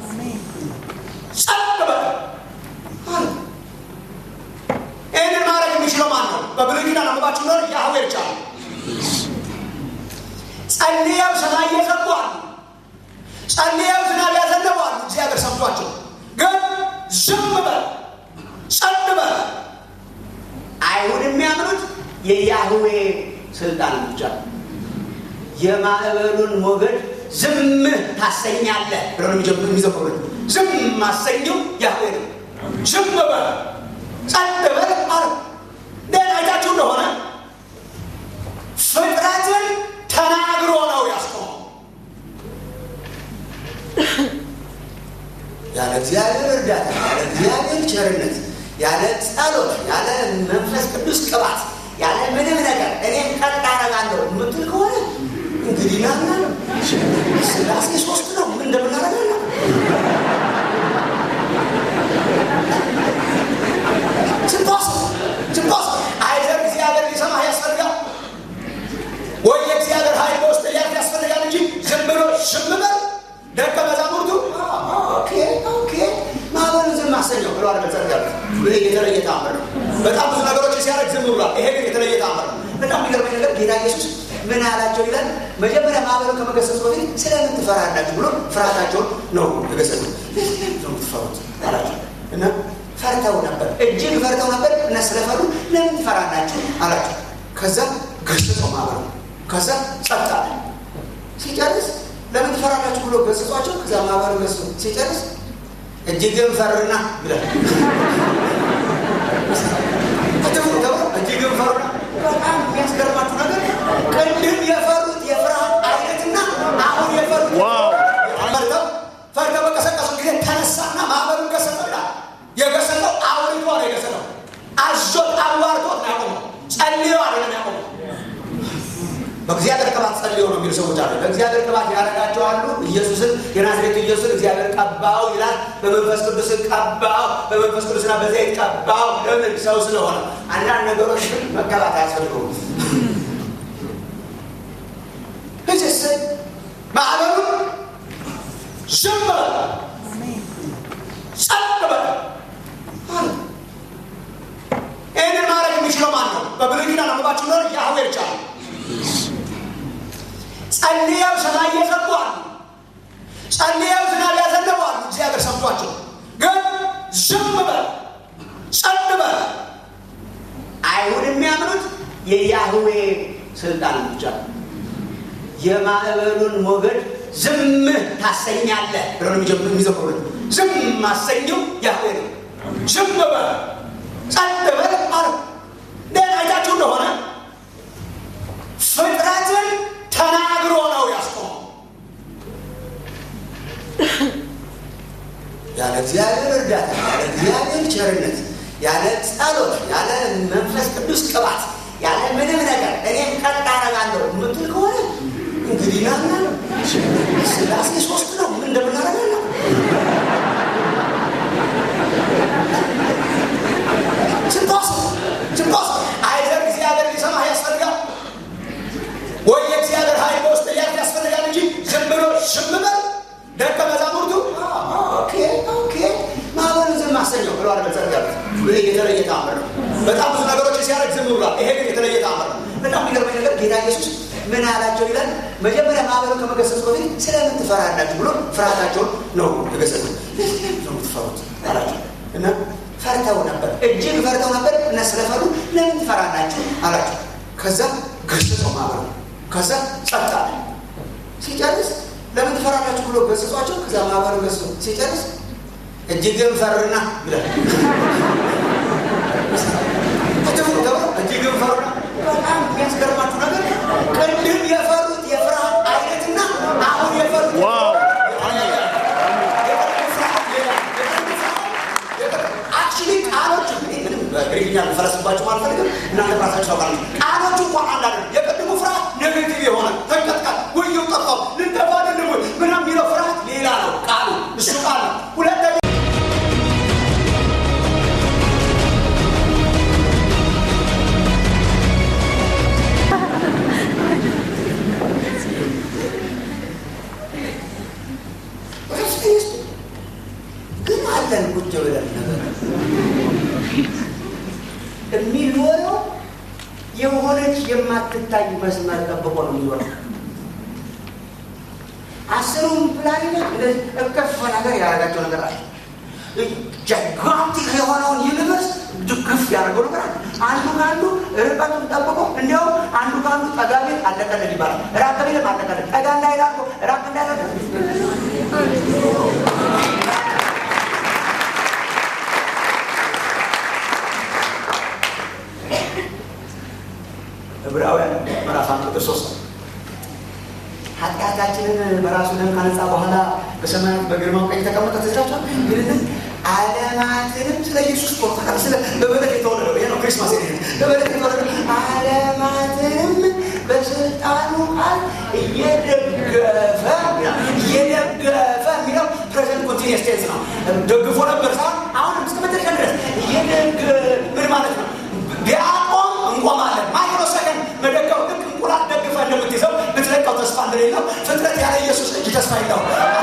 ጸጥ በል አለ። ይህንን ማድረግ የሚችለው ማን ነው? በብሉይ ኪዳን አንባችሁ ኖር ያህዌ ብቻ ነው። ጸልየው ሰማይ እየዘጉ አሉ። ጸልየው ዝናብ ያዘነቡ አሉ። እግዚአብሔር ሰምቷቸው ግን ዝም በል ጸጥ በል። አይሁድ የሚያምኑት የያህዌ ስልጣን ብቻ ነው። የማዕበሉን ሞገድ ዝም ታሰኛለህ ብለው ነው የሚዘምሩት። ዝም ማሰኘው ያህዌ ነው። ዝም በል ጸጥ በል አለ። ደን አይታችሁ እንደሆነ ፍጥረትን ተናግሮ ነው ያስቆመው። ያለ እግዚአብሔር እርዳታ፣ ያለ እግዚአብሔር ቸርነት፣ ያለ ጸሎት፣ ያለ መንፈስ ቅዱስ ቅባት፣ ያለ ምንም ነገር እኔም ቀጥ አደርጋለሁ የምትል ከሆነ እንግዲህ ናና ነው ስላሴ ሶስት ነው። ምን እንደምናደርጋለ ስንቶስ ስንቶስ አይዘር እግዚአብሔር ሊሰማህ ያስፈልጋል ወይ የእግዚአብሔር ኃይል በውስጥ ሊያልፍ ያስፈልጋል እንጂ ዝም ብሎ ዝም በል። ደቀ መዛሙርቱ ኦኬ ኦኬ ማዕበሉን ዝም አሰኘው ብሎ አለ መጸት ያለ ይሄ የተለየ ተአምር ነው። በጣም ብዙ ነገሮች ሲያደርግ ዝም ብሏል። ይሄ ግን የተለየ ተአምር ነው። በጣም የሚገርመኝ ነገር ጌታ ኢየሱስ ምን አላቸው ይላል። መጀመሪያ ማዕበሉ ከመገሰጹ በፊት ስለምን ትፈራላችሁ ብሎ ፍርሃታቸውን ነው የገሰጹ። ነው ትፈሩት አላቸው እና ፈርተው ነበር፣ እጅግ ፈርተው ነበር እና ስለፈሩ ለምን ትፈራላችሁ አላቸው። ከዛ ገሰጸው ማዕበሉ ከዛ ጸጥ አለ። ሲጨርስ ለምን ትፈራላችሁ ብሎ ገስጿቸው፣ ከዛ ማህበሩ ገስ ሲጨርስ እጅግም ፈርና ብላል አትፍሩ ተብሎ እጅግም ፈርና። በጣም የሚያስገርማችሁ ነገር ቅድም የፈሩት የፍርሃት አይነትና አሁን የፈሩት ዋው! ፈርተው ፈርተው በቀሰቀሱ ጊዜ ተነሳና ማህበሩን ገሰጠው ይላል። የገሰጠው አውርቶ ነው የገሰጠው። አዞት አዋርቶት ነው ያቆመው። ጸልዮ አይደለም ያቆመው። በእግዚአብሔር ቅባት ጸልዮ ነው የሚሉ ሰዎች አሉ። በእግዚአብሔር ቅባት ያደረጋቸው አሉ። ኢየሱስን የናዝሬቱ ኢየሱስን እግዚአብሔር ቀባው ይላል። በመንፈስ ቅዱስ ቀባው፣ በመንፈስ ቅዱስና በዘይት ቀባው። ለምን? ሰው ስለሆነ። አንዳንድ ነገሮች ግን መቀባት አያስፈልገውም። እጅስ ማዕበሉ ዝም በል ጸጥ በል አለ። ይህንን ማድረግ የሚችለው ማን ነው? በብሉይ ኪዳን አንባችሁ ኖር ያህዌ ብቻ ነው። ጸልየው ሰማይ እየዘጉ አሉ። ጸልየው ዝናብ ያዘነቡ አሉ። እግዚአብሔር ሰምቷቸው ግን ዝም በል ጸጥ በል። አይሁድ የሚያምኑት የያህዌ ስልጣን ብቻ ነው። የማዕበሉን ሞገድ ዝም ታሰኛለህ ብለው ነው የሚጀምሩ- የሚዘምሩት። ዝም ማሰኘው ያህዌ ነው። ዝም በል ጸጥ በል አለ። ደህና አይታችሁ እንደሆነ ፍጥረትን ተናግሮ ነው ያስቆመው። ያለ እግዚአብሔር እርዳታ፣ ያለ እግዚአብሔር ቸርነት፣ ያለ ጸሎት፣ ያለ መንፈስ ቅዱስ ቅባት፣ ያለ ምንም ነገር እኔም ቀጥ አደርጋለሁ የምትል ከሆነ እንግዲህ ናና ነው ስላሴ ሶስት ነው። ምን እንደምናደርጋለ ስንቶስ ስንቶስ አይዘር እግዚአብሔር ሊሰማህ ያስፈልጋል ወይ የእግዚአብሔር ኃይል በውስጥ ሊያልፍ ያስፈልጋል እንጂ ዝም ብሎ ዝም በል። ደቀ መዛሙርቱ ኦኬ ኦኬ ማዕበሉን ዝም አሰኘው ብሎ አለ መጸት ያሉት። ይሄ የተለየ ተአምር ነው። በጣም ብዙ ነገሮችን ሲያደርግ ዝም ብሏል። ይሄ ግን የተለየ ተአምር ነው። በጣም የሚገርመኝ ነገር ጌታ ኢየሱስ ምን አላቸው ይላል። መጀመሪያ ማህበሩ ከመገሰጹ በፊት ስለምን ትፈራላችሁ ብሎ ፍርሃታቸውን ነው የገሰጹ። ለምን ነው የምትፈሩት አላቸው እና ፈርተው ነበር፣ እጅግ ፈርተው ነበር እና ስለፈሩ ለምን ትፈራላችሁ አላቸው። ከዛ ገሰጸው ማህበሩ። ከዛ ጸጥ አለ። ሲጨርስ ለምን ትፈራላችሁ ብሎ ገሰጿቸው። ከዛ ማህበሩ ገሰ ሲጨርስ እጅግም ፈርና ይላል እጅግም ፈሩና በጣም የሚያስገርማችሁ ነገር ቅድም የፈሩት የፍርሃት አይነትና አሁን የፈሩት አክቹዋሊ ቃሎቹ ምንም በግሪክኛ ልፈረስባችሁ አልፈልግም። እናንተ ራሳችሁ ታውቃላችሁ። ቃሎቹ እንኳን አንዳንድ የቅድሙ ፍርሃት ኔጌቲቭ የሆነ ተንቀጥቃጥ ወየው ጠፋው ልንጠፋ አይደለም ወይ ምናምን የሚለው ፍርሃት ሌላ ነው። ቃሉ እሱ ቃል ነው። ሁለተኛ ግን አለን ቁጭ ብለን ነገር የሚኖረው የሆነች የማትታይ መስመር ጠብቆ ነው የሚኖረው። አስሩም ፕላኔት እንደዚህ እከፍ ነገር ያደረጋቸው ነገር አለ። ጃይጋንቲክ የሆነውን ዩኒቨርስ ድግፍ ያደርገው ነገር አለ። አንዱ ከአንዱ ርቀቱን ጠብቆ እንዲያውም አንዱ ከአንዱ ጠጋ ቢል አለቀለት ይባላል። ራቅ ቢልም አለቀለት። ጠጋ እንዳይላቆ ራቅ እንዳይላቆ ዕብራውያን ምዕራፍ አንድ ቁጥር ሶስት ኃጢአታችንን በራሱ ደም ካነጻ በኋላ በሰማያት በግርማው ቀኝ ተቀመጠ። ትዝራቸዋል ግን ዓለማትንም ስለ ኢየሱስ ቆርጠቃል። ስለ በበለት የተወለደው ይሄ ነው ክሪስማስ ሄ በበለት የተወለደው ዓለማትንም በስልጣኑ ቃል እየደገፈ እየደገፈ የሚለው ፕሬዘንት ኮንቲኒየስ ቴንስ ነው። ደግፎ ነበር ሳይሆን አሁንም እስከ መጨረሻ ድረስ እየደገ ምን ማለት ነው? ቢያቆም እንቆማለን። ማይክሮ ሰከንድ መደገፍ ልክ እንቁላል ደግፈ እንደምትይዘው ብትለቀው ተስፋ እንደሌለው ፍጥረት ያለ ኢየሱስ እጅ ተስፋ የለው።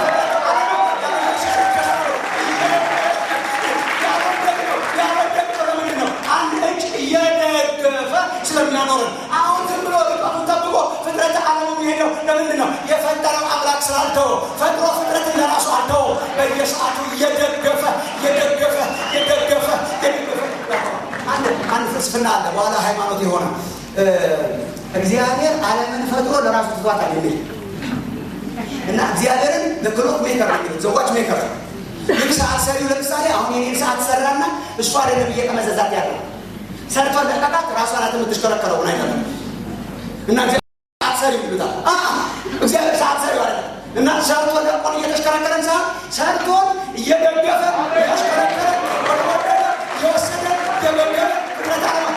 አንድ እጅ እየደገፈ ስለሚያኖርን አሁን ዝም ብሎ ርቀቱን ጠብቆ ፍጥረት ዓለሙ የሚሄደው ለምንድን ነው? የፈጠረው አምላክ ስላልተወ ፈጥሮ ፍጥረትን ለራሱ አልተወ። በየሰዓቱ እየደገፈ እየደገፈ እየደገፈ እየደገፈ አንድ ፍልስፍና አለ፣ በኋላ ሃይማኖት የሆነ እግዚአብሔር ዓለምን ፈጥሮ ለራሱ ትቷታል የሚል እና እግዚአብሔርን ክሎክ ሜከር ነው ዘዋች ሜከር ልክ ሰዓት ሰሪው ለምሳሌ አሁን የኔን ሰዓት ሰራና እሱ አይደለም እየቀመዘዛት ያለው ሰርቶ ለቀቃት ራሷ ናት የምትሽከረከረው ሆን አይደለም እና ሰዓት ሰሪው ይሉታል። እግዚአብሔር ሰዓት ሰሪው አይደለም እና ሰርቶ ለቆን እየተሽከረከረን ሰዓት ሰርቶን እየደገፈ እያሽከረከረ ወደ ወደደ የወሰደ የመገበ ፍጥረት አለማ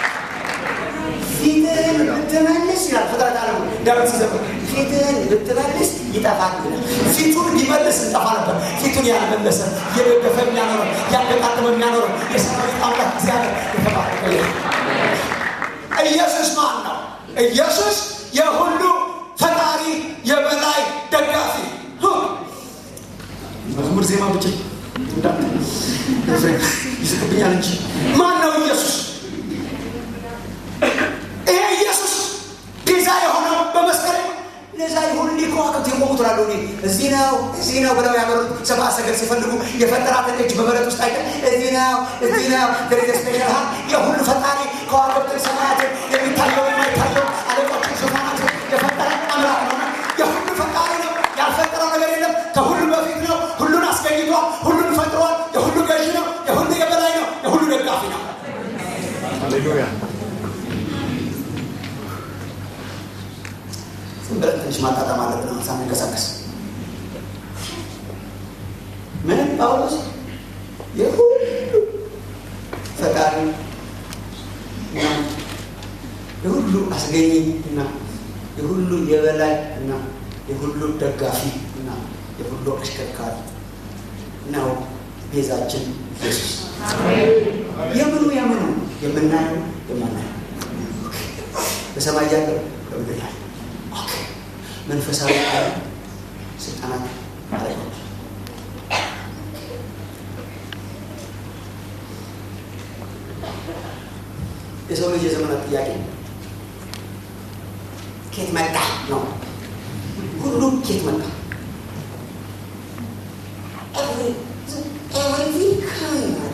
ፊትህን ብትመልስ ይላል ፍጥረት አለማ ዳዊት ሲዘምር ፊትህን ብትመልስ ይጠፋል ይላል። ፊቱን ሊመልስ እንጠፋ ነበር። ፊቱን ያልመለሰ እየደገፈ የሚያኖረን ያገጣጥመ የሚያኖረን የሰራዊት አምላክ እግዚአብሔር የተባረከ ይሁን። ኢየሱስ ማን ነው? ኢየሱስ የሁሉ ፈጣሪ የበላይ ደጋፊ መዝሙር ዜማ ብቻ ይስቅብኛል እንጂ ማን ነው ኢየሱስ? ይሄ ኢየሱስ ቤዛ የሆነው በመስቀል ለዛ ይሁን እንዲህ ከዋክብት የቆሙት ላሉ እዚህ ነው እዚህ ነው ብለው ያበሩት ሰብአ ሰገል ሲፈልጉ የፈጠራትን እጅ በበረት ውስጥ አይተ እዚህ ነው እዚህ ነው ደረጀ ስፔሻል ሀ የሁሉ ፈጣሪ ከዋክብትን ሰማያትን የሚታየው የማይታየው አለቆችን ዙፋናትን የፈጠረ አምላክ ነው። የሁሉ ፈጣሪ ነው። ያልፈጠረው ነገር የለም። ከሁሉ በፊት ነው። ሁሉን አስገኝቷል። ሁሉን ፈጥሯል። የሁሉ ገዢ ነው። የሁሉ የበላይ ነው። የሁሉ ደጋፊ ነው። ሃሌሉያ ዝም ብለን ትንሽ ማጣጣም አለብን ሳንንቀሳቀስ። ምንም ጳውሎስ የሁሉ ፈጣሪ እና የሁሉ አስገኝ እና የሁሉ የበላይ እና የሁሉ ደጋፊ እና የሁሉ አሽከርካሪ ነው ቤዛችን ኢየሱስ። የምኑ የምኑ የምናየው የማናየው በሰማይ ያለው በምድር ያለው መንፈሳዊ ዓለም ስልጣናት አለቆች የሰው ልጅ የዘመናት ጥያቄ ኬት መጣ ነው። ሁሉም ኬት መጣ ኤቭሪቲንግ ከምን መጣ?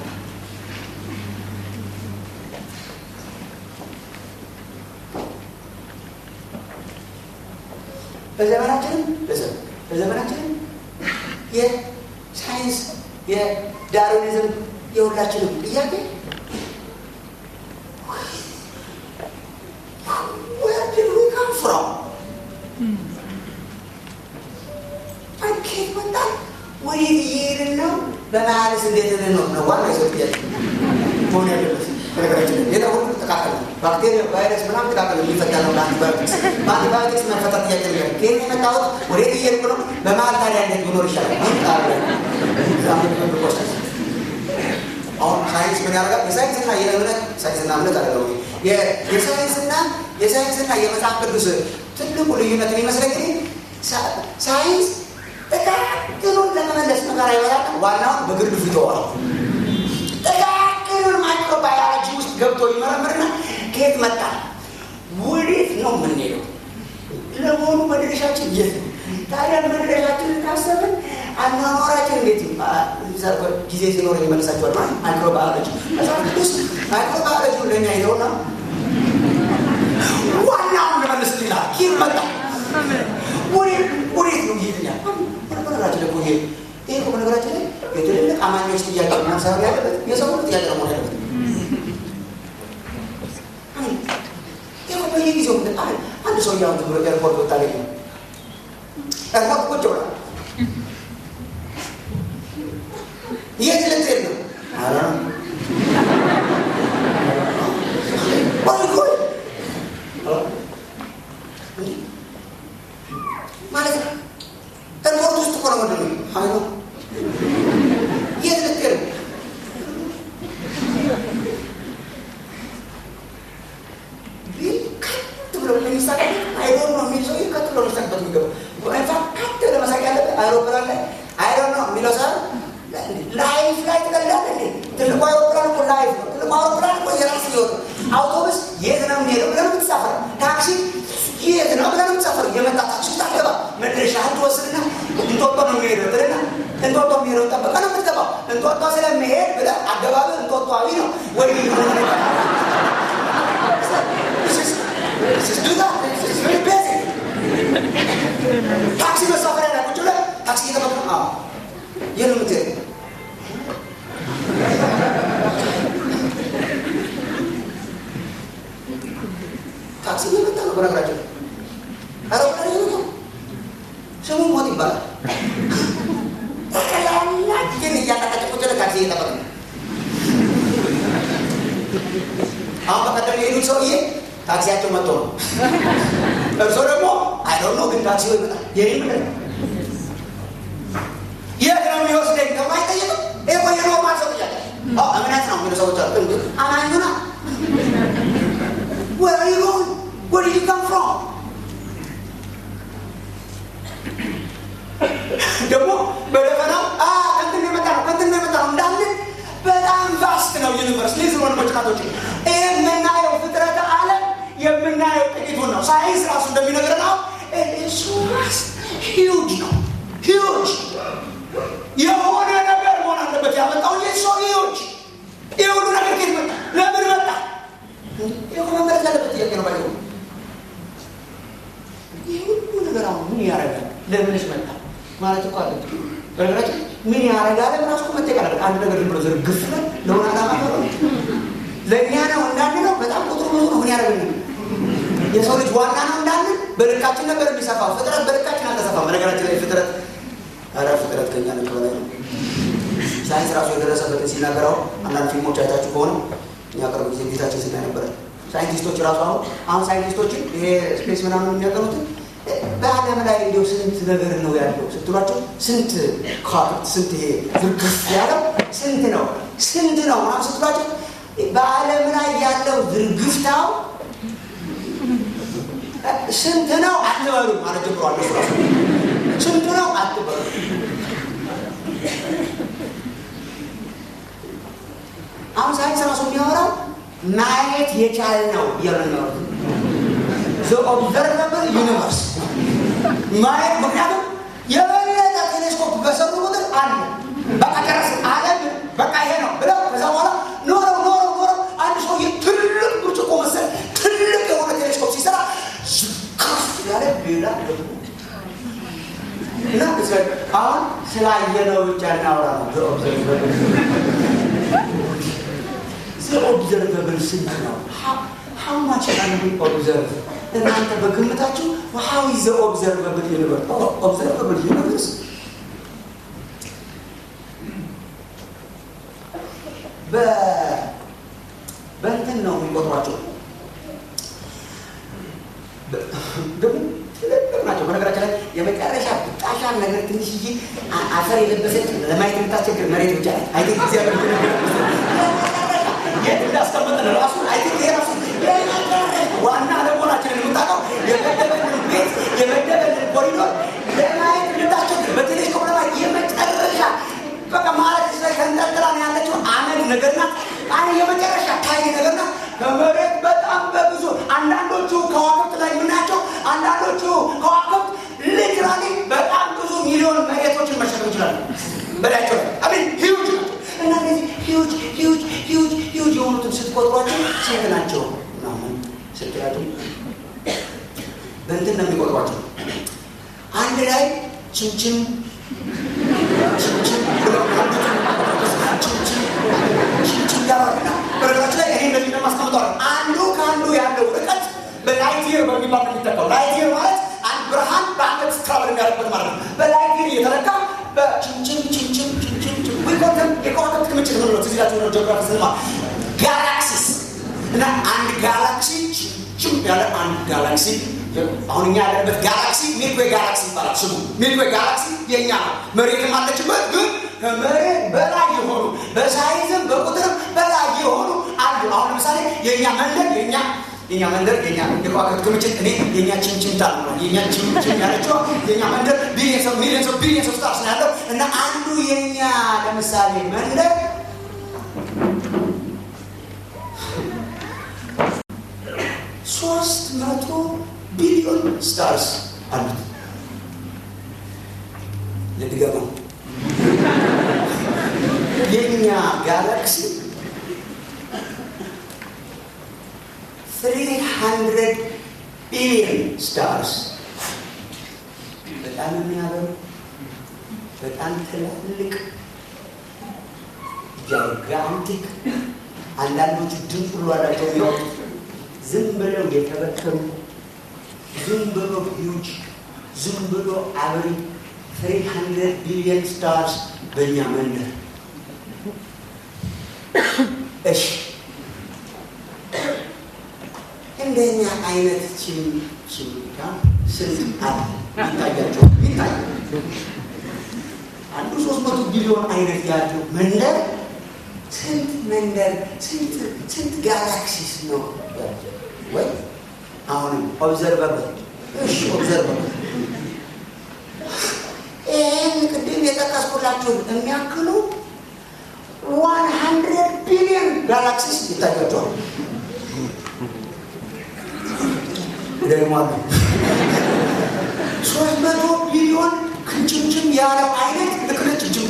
በዘመናችንም በዘመናችንም የሳይንስ የዳርዊኒዝም የሁላችንም ጥያቄ where did we come from? ከየት መጣን? ወዴት እየሄድን ነው? በመሀልስ እንዴት ልንኖር ነው? ዋና የሰው ጥያቄ መሆን ያለበት ነገራችን ሌላ ሁሉ ጥቃቅል ነው። ባክቴሪያ፣ ቫይረስ ምናምን ጥቃቅል የሚፈታ ነው። በአንቲባዮቲክስ በአንቲባዮቲክስ መፈታ ጥያቄ ነገር ከየት የመጣሁት ወዴት እየሄድኩ ነው? በመሀል ታዲያ እንዴት ብኖር ይሻላል? አሁን ሳይንስ ምን ያደርጋል? የሳይንስና የእምነት ሳይንስና እምነት አደለው የሳይንስና የሳይንስና የመጽሐፍ ቅዱስ ትልቁ ልዩነት የሚመስለኝ ሳይንስ ጥቃቅኑን ለመመለስ መከራ ይበላል። ዋናውን በግርድፉ ይተዋል። ጥቃቅኑን ማይክሮባዮሎጂ ውስጥ ገብቶ ይመረምርና ከየት መጣ ወዴት ነው የምንሄደው? ለመሆኑ መድረሻችን የት ነው? ታዲያ መድረሻችንን ካሰብን አኗኗራችን እንዴት ጊዜ ሲኖር ይመልሳቸዋል። ማለት ማይክሮባዮሎጂ መጽሐፍ ቅዱስ ማይክሮባዮሎጂ ለኛ ይዘውና ዋናውን ለመለስ ይላል። ከየት መጣ ወዴት ነው ይሄድኛል? በነገራችን ደግሞ ይሄ ይሄ እኮ በነገራችን ላይ የትልልቅ አማኞች ጥያቄ መሆን ሳይሆን ያለበት የሰው ሁሉ ጥያቄ ነው መሆን ያለበት። ይሄ በየጊዜው አንድ ሰው እያሁን ብሎ ኤርፖርት ወጣ ላይ ነው ኤርፖርት ቁጭ ብሏል። የት ልትሄድ ነው? ማለት ነው። ኤርፖርት ውስጥ እኮ ነው ወንድሜ። አይ ነው የት ልትሄድ ነው? ቢል ከት ብሎ ለሚሳቅ አይዶን ነው የሚል ሰውዬ ከት ብሎ ሊሳቅበት የሚገባ ኢንፋክት ከት ለመሳቅ ያለበት አይሮፕላን ላይ አይዶን ነው የሚለው ሰ ላይፍ ላይ ትቀላለህ እንዴ? ትልቁ አይሮፕላን እኮ ላይፍ ነው። ትልቁ አይሮፕላን እኮ የራስ ህይወት ነው። አውቶቡስ የት ነው የሚሄደው ብለህ ነው የምትሳፈረው። ታክሲ የት ነው ብለህ ነው የምትሳፈረው። የመጣ ታክሲ ውስጥ አትገባ። መድረሻህን ትወስድና እንጦጦ ነው የሚሄደው ብለና እንጦጦ የሚሄደው ጠበቀ ነው የምትገባው። እንጦጦ ስለሚሄድ ብለህ አገባብህ እንጦጦዊ ነው ወይ ታክሲ መሳፈሪያ ላይ ቁጭ ብለህ ታክሲ እየጠበቅህ ነው። የት ነው የምትሄደው? ታክሲ እየመጣ ነው። በነገራችን አውሮፕላን እየመጣ ነው። ስሙ ሞት ይባላል። ጠቅላላ ግን እያላቀቀ ቁጭ ብለህ ታክሲ እየጠበቅ ነው። አሁን በቀደም የሄዱት ሰውዬ ታክሲያቸው መጥቶ ነው። እርሶ ደግሞ አይዶን ነው ግን ታክሲ ይመጣል። የኔ ምንድን ነው የት ነው የሚወስደኝ ተብሎ አይጠየቅም። ይሄ እኮ የኖርማል ሰው ጥያቄ እምነት ነው የሚሉ ሰዎች አሉ። አማኙ ና Where are you going? Where did you come from? ደግሞ በደፈናው ከንትን የመጣ ነው ከንትን የመጣ ነው እንዳለ በጣም ቫስት ነው ዩኒቨርስ ሊዝ ሆነ መጭቃቶች ይህ የምናየው ፍጥረተ ዓለም የምናየው ጥቂቱን ነው። ሳይንስ ራሱ እንደሚነግረን ነው እሱ ራስ ሂውጅ ነው ሂውጅ የሆነ ነገር መሆን አለበት ያመጣው የሱ ሂውጅ ይህ ሁሉ ነገር ከየት መጣ? ለምን መጣ? ይህ መመለስ ያለበት ጥያቄ ነው። ባይሆን ይህ ሁሉ ነገር አሁን ምን ያደርጋል? ለምንስ መጣ ማለት እኮ አለ። በነገራችን ምን ያደርጋል? ራሱ እኮ መጠየቅ አለበት። አንድ ነገር ዝም ብሎ ዝርግፍ ብለን ለሆነ ዓላማ ነው ለእኛ ነው እንዳንለው በጣም ቁጥሩ ብዙ ነው። ምን ያደርግልን? የሰው ልጅ ዋና ነው እንዳንን በልካችን ነበር የሚሰፋው። ፍጥረት በልካችን አልተሰፋም። በነገራችን ላይ ፍጥረት ኧረ ፍጥረት ከኛ ልክ በላይ ነው። ሳይንስ ራሱ የደረሰበትን ሲናገረው አንዳንድ ፊልሞች አይታችሁ ከሆነ እኛ ቅርብ ጊዜ ቤታችን ስናይ ነበረ። ሳይንቲስቶች ራሱ አሁን አሁን ሳይንቲስቶችን ይሄ ስፔስ ምናምን የሚያቀኑትን በዓለም ላይ እንዲያው ስንት ነገር ነው ያለው ስትሏቸው ስንት ከዋክብት ስንት ይሄ ዝርግፍ ያለው ስንት ነው ስንት ነው ምናምን ስትሏቸው በዓለም ላይ ያለው ዝርግፍታው ስንት ነው አትበሉ ማለት ጀምሯል። እሱ ራሱ ስንት ነው አትበሉ። አሁን ሳይንስ ራሱ የሚያወራው ማየት የቻልነው እያሉ ነው ኦብዘርቨብል ዩኒቨርስ ማየት ምክንያቱም የበለጠ ቴሌስኮፕ በሰሩ ቁጥር አለ በቃ ጨረስ አለም በቃ ይሄ ነው ብለው ከዛ በኋላ ኖረው ኖረው ኖረው አንድ ሰው ትልቅ ብርጭቆ መሰል ትልቅ የሆነ ቴሌስኮፕ ሲሰራ ከፍ ያለ ሌላ ደግሞ እና አሁን ስላየነው ብቻ እናወራ ነው ኦብዘርቨብል ስንት ነው ሀው ማች ካን ቢ ኦብዘርቭ እናንተ በግምታችሁ ሀው ኢዝ ኦብዘርቨብል ዩኒቨርስ ኦብዘርቨብል ዩኒቨርስ በእንትን ነው የሚቆጥሯቸው ደግሞ ትልልቅ ናቸው በነገራችን ላይ የመጨረሻ ብጣሻን ነገር ትንሽዬ አፈር የለበሰች ለማየት የምታስቸግር መሬት ብቻ አይ እግዚአብሔር የት እንዳስቀመጠን ራሱ አይ ይሄ ራሱ ዋና ለመሆናችንን የምታውቀው የመደበልን ቤት የመደበልን ኮሪዶር ለማየት የምታስቸግር በቴሌስኮፕ ለማየት የመጨረሻ በቃ ማለት ላይ ከንጠልጥላ ነው ያለችው አመድ ነገርና አይ የመጨረሻ ታይ ነገርና ከመሬት በጣም በብዙ አንዳንዶቹ ከዋክብት ላይ የምናያቸው አንዳንዶቹ ከዋክብት ሊትራሊ በጣም ብዙ ሚሊዮን መሬቶችን መሸከም ይችላሉ በላያቸው ላይ አሚን ሂውጅ ናቸው እና እነዚህ ሂውጅ ሂውጅ ሂውጅ ሂውጅ የሆኑትን ስትቆጥሯቸው ስንት ናቸው ምናምን ስትላቸው በእንትን ነው የሚቆጥሯቸው አንድ ላይ ችምችም ችምችም ችምችም ያባልና በነገራችን ላይ ይሄ እንደዚህ እንደማስቀምጠዋል አንዱ ከአንዱ ያለው ርቀት በላይት ይር በሚባል ነው የሚጠቀው ላይት ይር ማለት አንድ ብርሃን በአመት ትራቨል የሚያደርግበት ማለት ነው በላይት ይር እየተለካ በችምችም ችምችም ችምችም ዊኮተም የከዋክብት ክምችት ምን ነው ትዝ ይላችሁ ነው ጂኦግራፊ ስንማ ጋላክሲስ እና አንድ ጋላክሲ ችም ያለ አንድ ጋላክሲ አሁን እኛ ያለበት ጋላክሲ ሚልክዌ ጋላክሲ ይባላል ስሙ ሚልክዌ ጋላክሲ የእኛ ነው መሬትም አለችበት ግን ከመሬት በላይ የሆኑ በሳይዝም በቁጥርም በላይ የሆኑ አሉ አሁን ለምሳሌ የእኛ መንደር የእኛ የኛ መንደር የኛ የከዋክብት ክምችት እኔ የኛ ችምችምታ ነው የኛ ችምችም ያለችው የኛ መንደር ቢሊየንስ ኦፍ ሚሊየንስ ኦፍ ቢሊየንስ ኦፍ ስታርስ ነው ያለው እና አንዱ የኛ ለምሳሌ መንደር ሶስት መቶ ቢሊዮን ስታርስ አሉት ልድገመው የኛ ጋላክሲ 300 ቢሊዮን ስታርስ በጣም የሚያበሩ በጣም ትላልቅ ጃይጋንቲክ አንዳንዶቹ ድምፅ ሁሉ አላቸው የሚወጡ ዝም ብለው የተበተኑ ዝም ብሎ ሂውጅ ዝም ብሎ አብሪ 300 ቢሊዮን ስታርስ በእኛ መንደር እሺ እንደኛ አይነት ችም ችምታ ስንት አለ ይታያቸው ይታይ አንዱ ሶስት መቶ ቢሊዮን አይነት ያለው መንደር ስንት መንደር ስንት ስንት ጋላክሲስ ነው ወይ አሁንም ኦብዘርቨብል እሺ ኦብዘርቨብል ይህን ቅድም የጠቀስኩላችሁን የሚያክሉ ዋን ሀንድረድ ቢሊዮን ጋላክሲስ ይታያቸዋል ደግሞ አሉ ሶስት መቶ ቢሊዮን ክንችምችም ያለው አይነት ልክልችምችም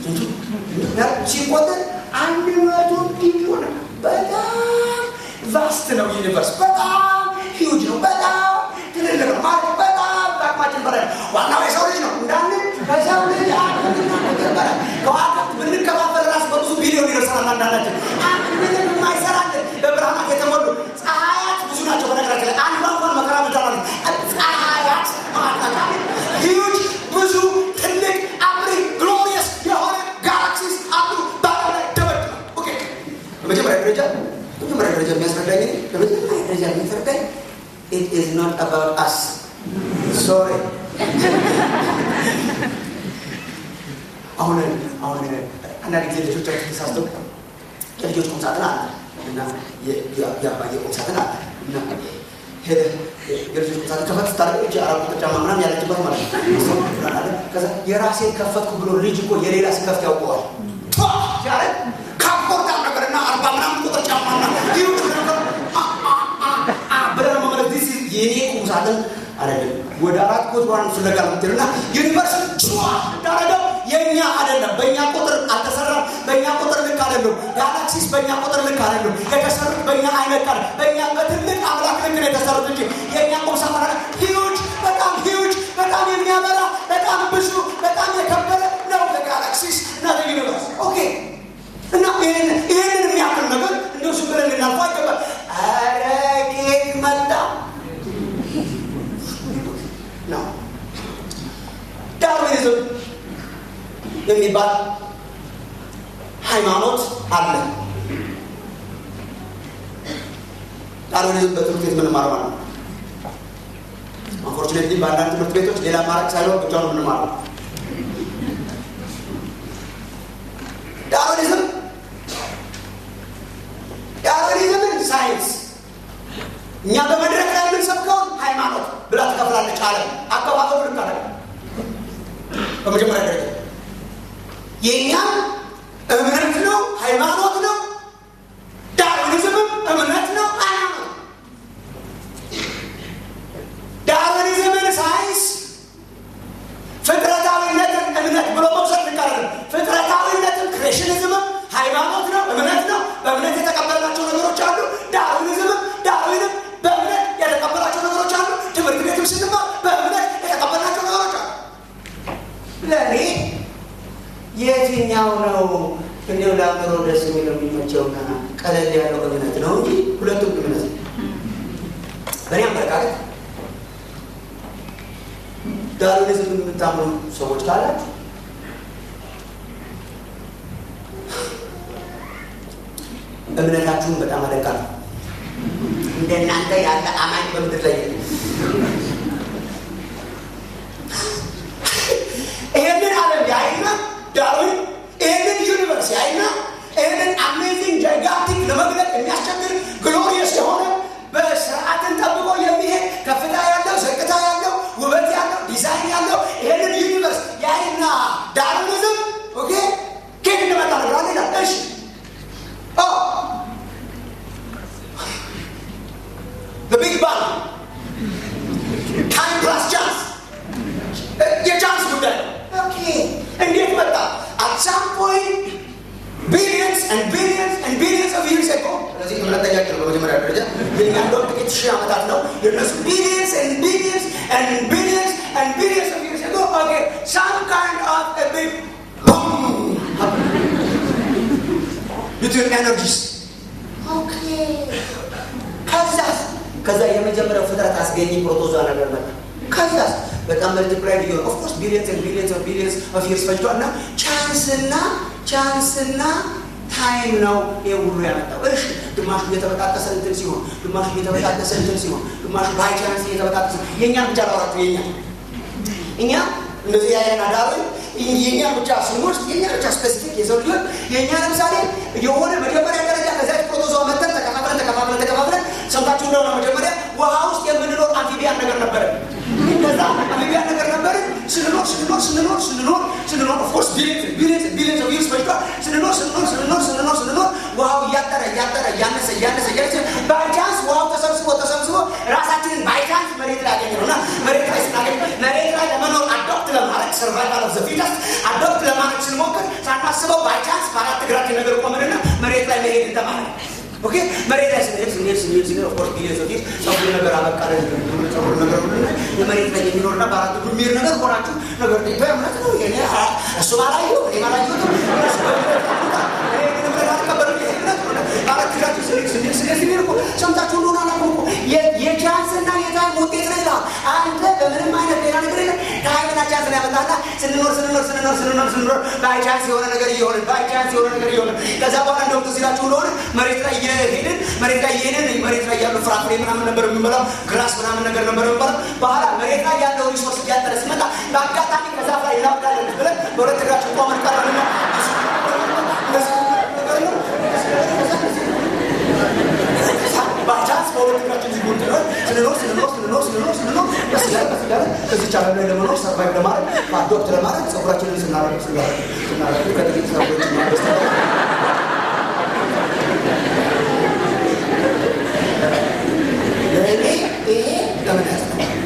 ሲቆጥር አንድ መቶ ቢሊዮን በጣም ቫስት ነው ዩኒቨርስ በጣም ሂውጅ ነው በጣም ትልልቅ ነው ማለት በጣም በአቅማችን በላይ ዋናው የሰው ልጅ ነው እንዳንን ከሰው ልጅ አቅምና ቁጥር በላይ ከዋክብት ብንከፋፈል ራሱ በብዙ ቢሊዮን ይደርሰናል አንዳንዳችን አንድ ምንም የማይሰራልን በብርሃናት የተሞሉ ፀሐያት ብዙ ናቸው በነገራችን ላይ አንዷ እንኳን መከራ ምድር ማለት ፀሐያት ማጣጣሚ ሂውጅ ብዙ ትልቅ አብሪ ግሎሪየስ የሆነ ጋላክሲስ አሉ በዓለም ላይ ደበድ ነው ኦኬ በመጀመሪያ ደረጃ በመጀመሪያ ደረጃ የሚያስረዳኝ እኔ በመጀመሪያ ደረጃ የሚያስረዳኝ it is not about us sorry አሁን አሁን አንዳንድ ጊዜ ልጆቻችን ተሳስተው የልጆች ቁም ሳጥን አለ እና የአባየ ቁም ሳጥን አለ እና ሄደህ የልጆች ቁም ሳጥን ከፈት ስታደርግ እጅ አራት ቁጥር ጫማ ምናምን ያለችበት ማለት ነው። ከዛ የራሴን ከፈትኩ ብሎ ልጅ እኮ የሌላ ስከፍት ያውቀዋል ሲያደርግ ካፖርታ ነገርና አርባ ምናምን ቁጥር ጫማና ይሁን መምጣትን አይደለም ወደ አራት ቁጥሯን ፍለጋ ምትልና ዩኒቨርስ ጭዋ እንዳረገው የእኛ አይደለም። በእኛ ቁጥር አልተሰራም። በእኛ ቁጥር ልክ አይደለም። ጋላክሲስ በእኛ ቁጥር ልክ አይደለም። የተሰሩት በእኛ አይነት ቃል በእኛ በትልቅ አምላክ ልክ ነው የተሰሩት እንጂ የእኛ ቁም ሳጥን ሂዩጅ፣ በጣም ሂዩጅ፣ በጣም የሚያበራ በጣም ብዙ በጣም የከበረ ነው ጋላክሲስ እና ዩኒቨርስ ኦኬ እና ይህንን የሚያክል ነገር እንደው ዝም ብለን ልናልፎ አይገባል። ኧረ ጌት መጣ ነው ዳርዊኒዝም የሚባል ሃይማኖት አለ። ዳርዊኒዝም በትምህርት ቤት ምንማረው ማለት ነው። አንፎርቹኔትሊ በአንዳንድ ትምህርት ቤቶች ሌላ ማድረግ ሳይሆን ብቻ ነው ምንማረው። ዳርዊኒዝም ዳርዊኒዝምን ሳይንስ እኛ በመድረክ ላይ የምንሰብከውን ሃይማኖት ብላ ትከፍላለች። ዓለም አከፋፈሉ ልክ አለ። በመጀመሪያ ደረጃ የእኛም እምነት ነው፣ ሃይማኖት ነው። ዳርዊኒዝምም እምነት ነው፣ ሃይማኖት ዳርዊኒዝምን ሳይንስ ፍጥረታዊነትን እምነት ብሎ መውሰድ ልክ አይደለም። ፍጥረታዊነትን ክሬሽኒዝምም ሃይማኖት ነው፣ እምነት ነው። በእምነት የተቀበልናቸው ነገሮች አሉ። ዳርዊኒዝምም ዳርዊንም በእምነት የተቀበላቸው ነገሮች አሉ። ትምህርት ቤትም ስንማር በእምነት የተቀበልናቸው ነገሮች አሉ። ለእኔ የትኛው ነው እንዲሁ ለአእምሮ ደስ የሚለው የሚመቸውና ቀለል ያለው እምነት ነው እንጂ ሁለቱም እምነት ነው። በእኔ አመለካከት ዳርዊኒዝም የምታምኑ ሰዎች ካላችሁ እምነታችሁን በጣም አደንቃለሁ። እንደናንተ ያለ አማኝ በምድር ላይ የለም። ይህንን ዓለም ያይና ዳርዊን ይህንን ዩኒቨርስ ያይና ይህንን አሜዚንግ ጃይጋንቲክ ለመግለጥ የሚያስቸግር ግሎሪየስ የሆነ በስርዓትን ጠብቆ የሚሄድ ከፍታ ያለው ዝቅታ ያለው ውበት ያለው ዲዛይን ያለው ይህንን ዩኒቨርስ ያይና ዳርዊኒዝም ኦኬ ኬት እንደመጣ ነግራል ይላል። እሺ በቢግ ባንግ ታይም ፕላስ ቻንስ የቻንስ ጉዳይ ኦኬ እንዴት መጣ አት ሳም ፖይንት ቢሊየንስ ኤንድ ቢሊየንስ ኤንድ ቢሊየንስ ኦፍ ይርስ አጎ ስለዚህ እምነት ጠያቂ ነው በመጀመሪያ ደረጃ የኛ እንደውም ጥቂት ሺህ ዓመታት ነው የእነሱ ቢሊየንስ ኤንድ ቢሊየንስ ኤንድ ቢሊየንስ ኤንድ ቢሊየንስ ኦፍ ይርስ አጎ ኦኬ ሳም ካይንድ ኦፍ አ ቢግ between energies ኦኬ ከዛስ ከዛ የመጀመሪያው ፍጥረት አስገኝ ፕሮቶዛ ነገር መጣ ከዛስ በጣም መልቲፕላይ ሊሆን ኦፍኮርስ ቢሊየንስ ቢሊየንስ ቢሊየንስ ኦፍ ይርስ ፈጅቷል እና ቻንስና ቻንስና ታይም ነው ይህ ሁሉ ያመጣው እሺ ግማሹ እየተበጣጠሰ እንትን ሲሆን ግማሹ እየተበጣጠሰ እንትን ሲሆን ግማሹ ባይ ቻንስ እየተበጣጠሰ የእኛን ብቻ ላውራችሁ የኛ እኛ እንደዚህ ያለን አዳሪ የኛ ብቻ ስንወስድ የኛ ብቻ ስፔሲፊክ የሰው ልጆች የእኛ ለምሳሌ የሆነ መጀመሪያ ደረጃ ከዚያች ፕሮቶዞ መተን ተከፋፍለን ተከፋፍለን ተከፋፍለን ሰምታችሁ እንደሆነ መጀመሪያ ውሃ ውስጥ የምንኖር አምፊቢያን ነገር ነበረ ከዛ አምፊቢያን ነገር ነበረ ስንኖር ስንኖር ስንኖር ስንኖር ስንኖር ኦፍኮርስ ቢሊየንስ ቢሊየንስ ቢሊየንስ ኦፍ ይርስ ፈጅቷል ስንኖር ስንኖር ስንኖር ስንኖር ስንኖር ውሃው እያጠረ እያጠረ እያነሰ እያነሰ እያነሰ ባይቻንስ ውሃው ተሰብስቦ ተሰብስቦ ራሳችንን ባይቻንስ መሬት ላይ ያገኘ ነው እና መሬት ላይ ስናገኝ መሬት ላይ ለመኖር አዶፕት ለማድረግ ሰርቫይቫል ኦፍ ዘ ፊተስት አዶፕት ለማድረግ ስንሞክር ሳናስበው ባይቻንስ በአራት እግራችን ነገር ቆምንና መሬት ላይ መሄድ እንደማለት ኦኬ መሬት ላይ ስንሄድ ስንሄድ ስንሄድ ስንሄድ ኦፍኮርስ ቢሊየንስ ኦፍ ይርስ ጸጉር ነገር አበቃለን ጸጉር ነገር ሁሉና የመሬት ላይ የሚኖርና በአራት እግሩ የሚሄድ ነገር ሆናችሁ ነገር በእምነት ነው እኔ እሱ ባላየሁ እኔ ባላየሁ እነሱ በእምነት አልቀበልም እምነት አራት እግራችሁ ስንሄድ ስንሄድ ስንሄድ ስንሄድ እኮ ሰምታችሁ እንደሆነ አላውቅም እኮ የቻንስና የታይም ውጤት ነው ይላል አንተ በምንም አይነት ሌላ ነገር የለም ታይምና ቻንስ ነው ያመጣና ስንኖር ስንኖር ስንኖር ስንኖር ስንኖር ባይ ቻንስ የሆነ ነገር እየሆነ ባይ ቻንስ የሆነ ነገር እየሆነ ከዛ በኋላ እንደውም ትዝ ይላችሁ እንደሆነ መሬት ላይ እየሄድን መሬት ላይ እየሄድን መሬት ላይ ያሉ ፍራፍሬ ምናምን ነበር የምንበላው ግራስ ምናምን ነገር ነበር የምንበላው በኋላ መሬት ላይ ያለው ሪሶርስ እያጠረ ሲመጣ በአጋጣሚ ከዛፍ ላይ እናብዳለን ብለን በሁለት እግራችን ቆመን ቀረንና ባቻንስ በሁለት እግራችን ሲጎን ስንኖር ስንኖር ስንኖር ስንኖር ስንኖር ቀስ እያለ ቀስ እያለ ከዚች ዓለም ላይ ለመኖር ሰርቫይቭ ለማድረግ አዶፕት ለማድረግ ጸጉራችንን ስናረግ ስናረግ ስናረግ ከጥቂት ሰዎች ማበስ ለእኔ ይሄ እምነት ነው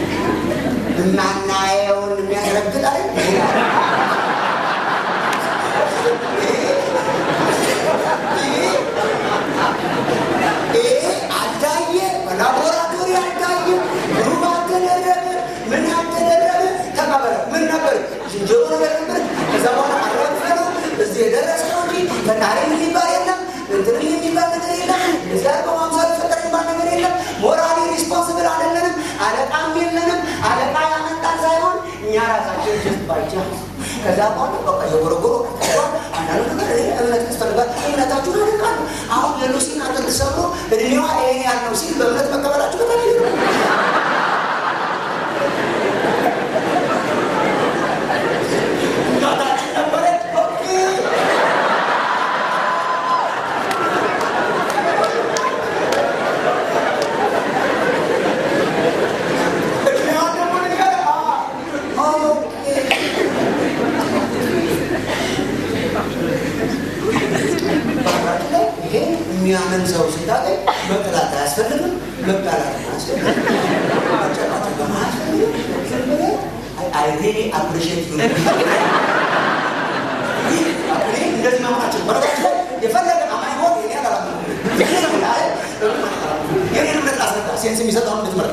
ከዛ በኋላ አረፈ ነው እዚህ የደረሰ ነው እንጂ ፈጣሪ የሚባል የለም እንትን የሚባል ነገር የለም እዚያ በማምሳል ፈጠር የሚባል ነገር የለም ሞራሊ ሪስፖንስብል አይደለንም አለቃም የለንም አለቃ ያመጣን ሳይሆን እኛ ራሳችን ጀስት ባይቻ ከዛ በኋላ በቃ የጎረጎሮ አንዳንዱ ነገር እምነት ያስፈልጋል እምነታችሁን አደርጋለሁ አሁን የሉሲን አጥንት ሰብሮ እድሜዋ ይሄን ያልነው ሲል በእምነት መቀበላችሁ በጣም እናታችን ነበረች ኦኬ እድሜዋን ደግሞ ንገር ኦኬ ይሄ የሚያምን ሰው ስታገኝ መጠላት አያስፈልግም፣ መጣላት አያስፈልግም፣ መጨቃጨቅ አያስፈልግም። ዝም ብለህ አይ ሪሊ አፕሪሺየት ዩ እኔ እንደዚህ ማምናቸው በረጋች ላይ የፈለገ አማኝ ሆን የኔ አላላ የኔን እምነት ላስረዳ ሴንስ የሚሰጠውን እንድትመረጥ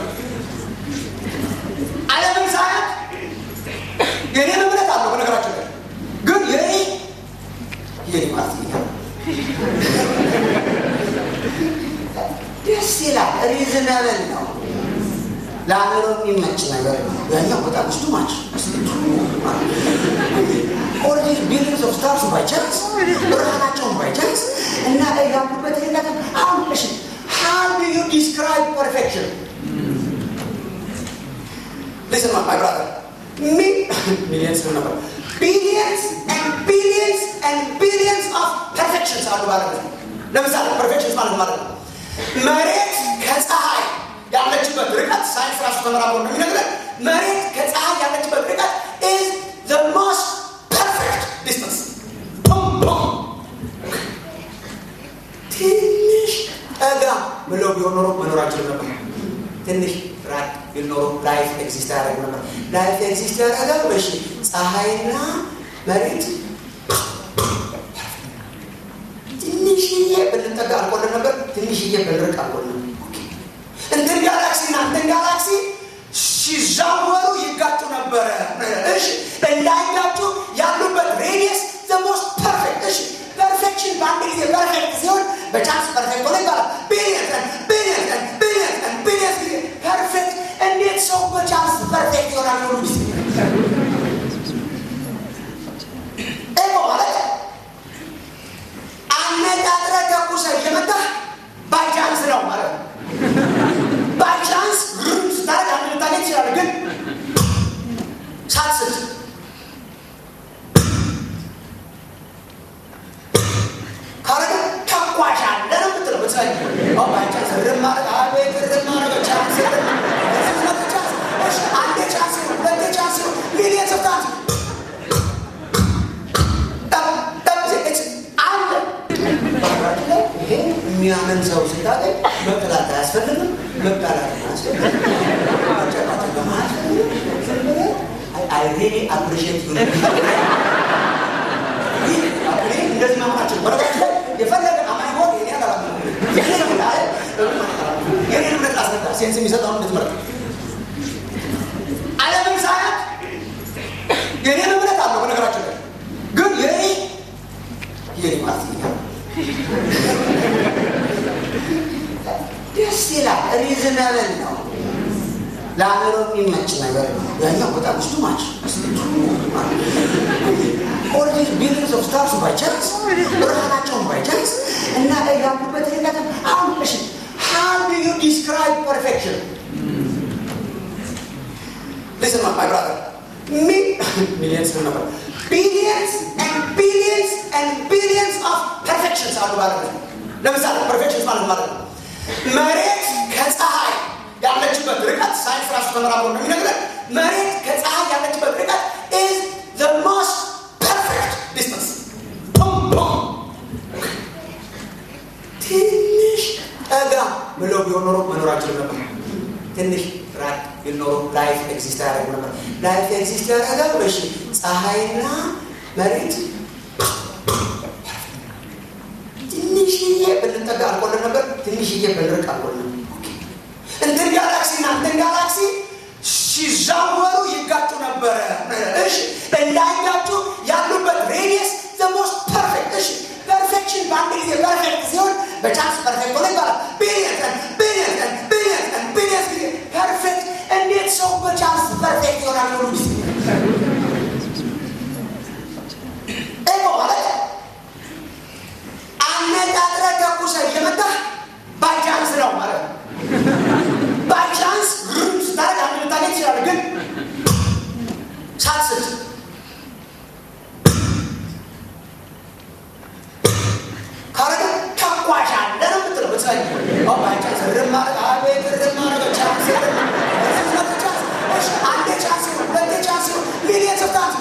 ዓለምን ሳያት የኔን እምነት አለው በነገራችን ላይ ግን የኔ የኔ ማለት ነው ደስ ይላል። ሪዝነብል ነው። ለአእምሮ የሚመች ነገር ነው። ያኛው በጣም ስቱ ማች ኦልሬዲ ቢሊንግስ ኦፍ ስታርስ ባይ ቻንስ ብርሃናቸውን ባይ ቻንስ እና ያሉበት ሌላት አሁን እሺ how do you describe perfection listen my brother me millions ነበር billions and billions and billions of perfections አሉ ማለት ነው። ለምሳሌ perfections ማለት ማለት ነው መሬት ከፀሐይ ያለችበት ርቀት ሳይንስ ራሱ ተመራምሮ እንደሚነግረን መሬት ከፀሐይ ያለችበት ርቀት is the most perfect distance ፑም ፑም ትንሽ ጠጋ ብለው ቢሆን ኖሮ መኖራችን ነበር። ትንሽ ራቅ ቢል ኖሮ ላይፍ ኤግዚስት ያደረግ ነበር። ላይፍ ኤግዚስት ያደረገው እሺ ፀሐይና መሬት ትንሽዬ ብንጠጋ አልቆልን ነበር። ትንሽዬ ብንርቅ አልቆልን እንትን ጋላክሲ እና እንትን ጋላክሲ ሲዛወሩ ይጋጩ ነበረ። እሺ እንዳይጋጩ ያሉበት ሬዲየስ ሞስት ፐርፌክት። እሺ ፐርፌክሽን በአንድ ጊዜ ፐርፌክት ሲሆን በቻንስ ፐርፌክት ሆነ ይባላል። ቢሊየን ቢሊየን ቢሊየን ቢሊየን ጊዜ ፐርፌክት። እንዴት ሰው በቻንስ ፐርፌክት ይሆናል? ሁሉ ጊዜ ኤሞ ማለት አነጣጥረ ተኩሰ እየመጣ ባይቻንስ ነው ማለት ነው። ባይቻንስ ስታረግ አንድ ልታገኝ ይችላል፣ ግን ሳትስት ካረገ ተኳሽ አለ ነው የምትለው። ብትሳይ ባይቻንስ ርም ማድረግ አቤት ርም ማድረግ ቻንስ አንዴ ቻንስ ሁለቴ ቻንስ ሚሊየንስ ኦፍ ታንስ ይሄ የሚያምን ሰው ስታገኝ መጠላት አያስፈልግም፣ መጣላት አያስፈልግም፣ መጨቃጨቅ አያስፈልግም። ዝም ብለህ አይ ሪሊ አፕሪሺየት ዩ እኔ እንደዚህ ማምናቸው በረጋች ላይ የፈለገ አማኝ ሆን የኔ አላላ የኔን እምነት ላስረዳ ሴንስ የሚሰጠውን እንድትመረጥ ዓለምን ሳያት የኔን እምነት አለው በነገራችን ላይ ግን የኔ የኔ ማለት ነው ደስ ይላል። ሪዝነብል ነው። ለአእምሮ የሚመች ነገር ነው። ያኛው በጣም ስቱ ማች ኦልሬዲ ቢሊንግስ ኦፍ ስታርስ ባይ ቻንስ ብርሃናቸውን ባይ ቻንስ እና ያሉበት ሌላት አሁን እሺ how do you describe perfection listen my brother me millions ነበር billions and billions and billions of perfections አሉ ማለት ነው። ለምሳሌ perfections ማለት ማለት ነው መሬት ከፀሐይ ያለችበት ርቀት ሳይንስ ራሱ ተመራምሮ እንደሚነግረን መሬት ከፀሐይ ያለችበት ርቀት is the most perfect distance ፑም ፑም ትንሽ ጠጋ ብለው ቢሆን ኖሮ መኖራችን ነበር። ትንሽ ራቅ ቢል ኖሮ ላይፍ ኤግዚስት ያደረግ ነበር። ላይፍ ኤግዚስት ያደረገው እሺ ፀሐይና መሬት ትንሽዬ ብንጠጋ አልቆልን ነበር። ትንሽዬ ብንርቅ አልቆልን እንትን ጋላክሲ እና እንትን ጋላክሲ ሲዛወሩ ይጋጩ ነበረ። እሺ እንዳይጋጩ ያሉበት ሞስት ፐርፌክት እሺ ፐርፌክሽን በአንድ ጊዜ ፐርፌክት ሲሆን በቻንስ ፐርፌክት ሆነ ይባላል ቢሊየንስ ቢሊየንስ ቢሊየንስ ቢሊየንስ ጊዜ ፐርፌክት እንዴት ሰው በቻንስ ፐርፌክት ይሆናል ሁሉ ጊዜ ኤጎ ማለት አነጣጥረ ተኩሰ እየመጣ ባይቻንስ ነው ማለት ነው ባይቻንስ ስታረግ አንድ ልታገኝ ይችላል ግን ሳትስት ካረገ ተኳሽ አለ ነው የምትለው ብትሳይ ባይቻንስ ርማረ አቤት ርማረ ቻንስ አንዴ ቻንስ ሁለቴ ቻንስ ሚሊየንስ ኦፍ ታንስ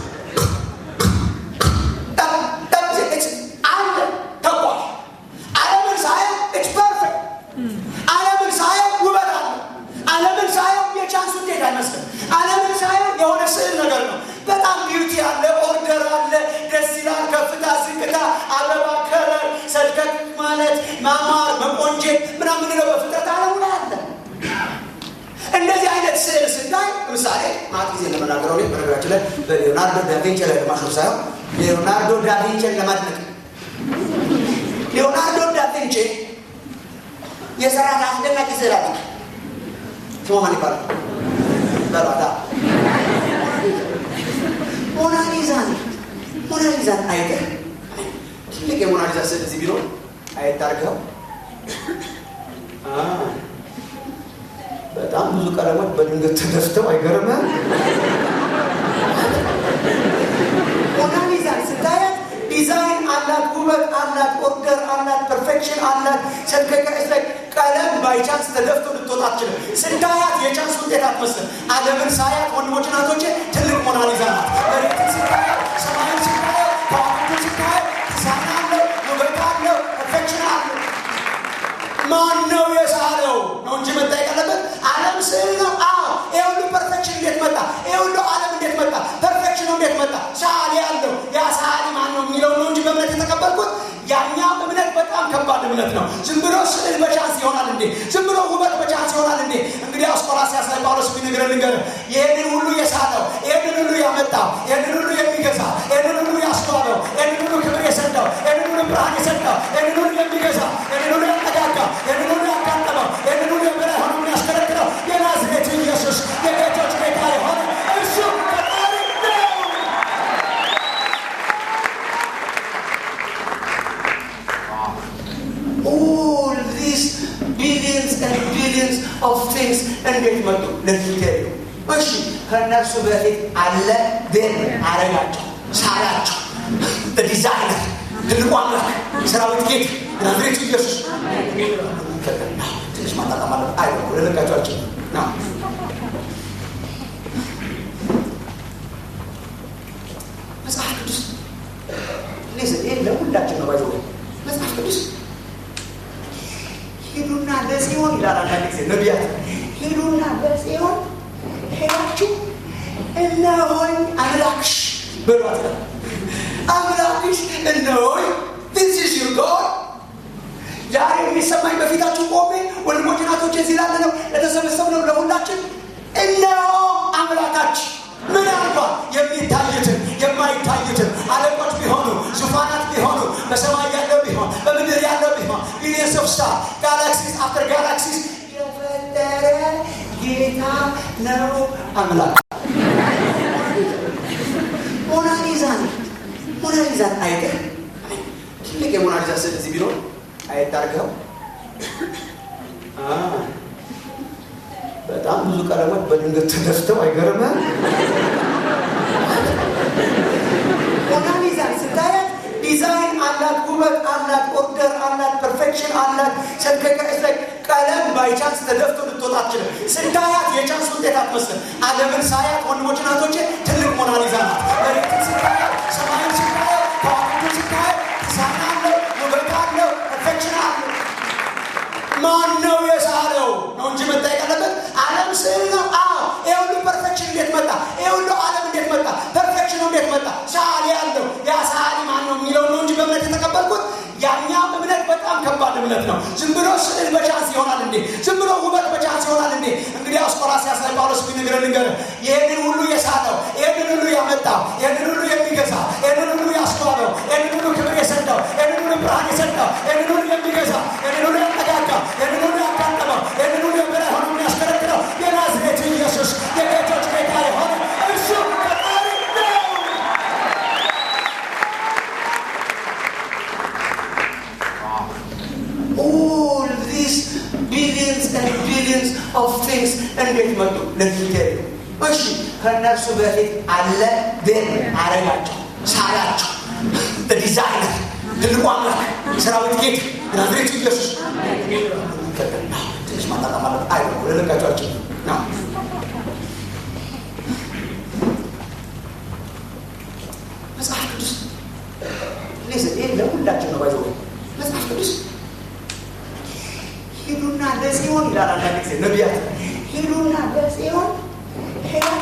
አንድ ተኳሽ ዓለምን ሳየው ኢትስ ፐርፌክት ዓለምን ሳየው ውበት አለ ዓለምን ሳየው የቻንስ ውጤት አይመስልም ዓለምን ሳየው የሆነ ስዕል ነገር ነው በጣም ቢዩቲ አለ ኦርደር አለ ደስ ይላል ከፍታ ዝቅታ አበባ ከለር ሰልከክ ማለት ማማር መቆንጀት ምናምን ነው በፍጥረት ዓለሙ ላይ አለ እንደዚህ አይነት ስዕል ስታይ ለምሳሌ ማት ጊዜ ለመናገረው ላይ በነገራችን ላይ በሊዮናርዶ ዳቪንቺ ላይ ለማሾፍ ሳይሆን ሊዮናርዶ ዳቪንቺን ለማድነቅ ሊዮናርዶ ዳቪንቺ የሰራት አስደናቂ ስዕል አለ ስሙ ማን ይባላል በሏታ ሞናሊዛን ሞናሊዛን አይተህ ትልቅ የሞናሊዛ ስዕል እዚህ ቢኖር አይታርገው በጣም ብዙ ቀለሞች በድንገት ተደፍተው አይገርምም? ሞናሊዛን ስታያት ዲዛይን አላት፣ ውበት አላት፣ ኦርደር አላት፣ ፐርፌክሽን አላት። ሰርከቀስ ላይ ቀለም ባይቻንስ ተደፍቶ ልትወጣ አትችልም። ስታያት የቻንስ ውጤት አትመስልም። ዓለምን ሳያት ወንድሞች ናቶቼ ትልቅ ሞናሊዛ ናት። መሬትን ስታያት፣ ሰማይን ስታያት፣ ከዋክብትን ስታያት ዲዛይን አለው፣ ውበት አለው፣ ፐርፌክሽን አለው። ማን ነው የሳለው ነው እንጂ መጠየቅ ያለበት ዓለም ስዕል ነው። አዎ ይሄ ሁሉ ፐርፌክሽን እንዴት መጣ? ይሄ ሁሉ ዓለም እንዴት መጣ? ፐርፌክሽኑ እንዴት መጣ? ሰዓሊ ያለው ያ ሰዓሊ ማን ነው የሚለው ነው እንጂ በእምነት የተቀበልኩት ያኛው እምነት በጣም ከባድ እምነት ነው። ዝም ብሎ ስዕል በቻንስ ይሆናል እንዴ? ዝም ብሎ ውበት በቻንስ ይሆናል እንዴ? እንግዲህ አስቆላሲያስ ላይ ጳውሎስ ቢነግረን ልንገር፣ ይህንን ሁሉ የሳለው፣ ይህንን ሁሉ ያመጣው፣ ይህንን ሁሉ የሚገዛ፣ ይህንን ሁሉ ያስተዋለው፣ ይህንን ሁሉ ክብር የሰጠው፣ ይህንን ሁሉ ብርሃን የሰጠው፣ ይህንን ሁሉ የሚገዛ፣ ይህንን ሁሉ ያጠጋጋ፣ ይህንን ሁሉ ያቃጠለው፣ ይህንን ሁሉ የበላይ ሆኖ የሚያስከለክለው የናዝሬቱ ኢየሱስ የጌቶች ጌታ የሆነ እርሱ ፈጣሪ ነው። all these billions and billions of things እንዴት መጡ? ለሚቴሉ እሺ፣ ከእነርሱ በፊት አለ ደን አረጋቸው፣ ሳላቸው፣ በዲዛይነር ትልቁ አምላክ ሰራዊት ጌታ ናዝሬቱ ኢየሱስ ትንሽ ማጣጣም አለ። አይ ለለቃቸዋቸው ነው መጽሐፍ ቅዱስ ሊስን ይህ ለሁላችን ነው ባይዘ መጽሐፍ ቅዱስ ሂዱና ለጽዮን ይላል አንዳንድ ጊዜ ነቢያት ሂዱና ለጽዮን ሄዳችሁ እነሆኝ አምላክሽ በሏት ይላል አምላክሽ እነሆኝ this is your God ዛሬ የሚሰማኝ በፊታችሁ ቆሜ ወንድሞች ናቶች እዚህ ላለ ነው ለተሰበሰብነው ለሁላችን እነሆ አምላካችን ምናልባት የሚታዩትን የማይታዩትን አለቆች ቢሆኑ ዙፋናት ቢሆኑ በሰማይ ያለው ቢሆን በምድር ያለው ቢሆን ቢሊየንስ ኦፍ ስታር ጋላክሲስ አፍተር ጋላክሲስ የፈጠረ ጌታ ነው አምላክ ሞናሊዛን ሞናሊዛን አይተህ ትልቅ የሞናሊዛ ስዕል እዚህ ቢኖር አይታርገው በጣም ብዙ ቀለሞች በድንገት ተደፍተው አይገርምም? ሞናሊዛን ስታያት ዲዛይን አላት፣ ውበት አላት፣ ኦርደር አላት፣ ፐርፌክሽን አላት። ሰርከቀስ ላይ ቀለም ባይቻንስ ተደፍቶ ልትወጣ አትችልም። ስታያት የቻንስ ውጤት አትመስልም። ዓለምን ሳያት ወንድሞች ናቶቼ ትልቅ ሞናሊዛ ናት። መሬትን ስታያት፣ ሰማይን ስታያት፣ ከዋክብትን ስታያት ዲዛይን አለው፣ ውበት አለው፣ ፐርፌክሽን አለው። ማን ነው የሳለው ነው እንጂ መጠየቅ ያለበት ዓለም ስዕል ነው። አዎ ይሄ ሁሉ ፐርፌክሽን እንዴት መጣ? ይሄ ሁሉ ዓለም እንዴት መጣ? ፐርፌክሽኑ እንዴት መጣ? ሰዓሊ ያለው ያ ሰዓሊ ማን ነው የሚለው ነው እንጂ በእምነት የተቀበልኩት ያኛው እምነት በጣም ከባድ እምነት ነው። ዝም ብሎ ስዕል በቻንስ ይሆናል እንዴ? ዝም ብሎ ውበት በቻንስ ይሆናል እንዴ? እንግዲህ አስቆላሲያስ ላይ ጳውሎስ ቢነግረን ልንገር፣ ይህንን ሁሉ የሳለው፣ ይህንን ሁሉ ያመጣው፣ ይህንን ሁሉ የሚገዛ፣ ይህንን ሁሉ ያስተዋለው፣ ቢሊየንስ ቢሊየንስ ኦፍ ቲንግስ እንዴት መጡ ለዲቴል እሺ ከእነርሱ በፊት አለ ግን አረጋቸው ሳላቸው ዲዛይነር ትልቁ አምላክ ሰራዊት ጌት ናዝሬቱ ኢየሱስ ትንሽ ማጣጣ ማለት አይ ለለቃቸዋቸው ነው መጽሐፍ ቅዱስ ሊስን ይህ ለሁላችን ነው ባይዘ መጽሐፍ ቅዱስ ሂዱና ለጽዮን ይላል አንዳንድ ጊዜ ነቢያት ሂዱና ለጽዮን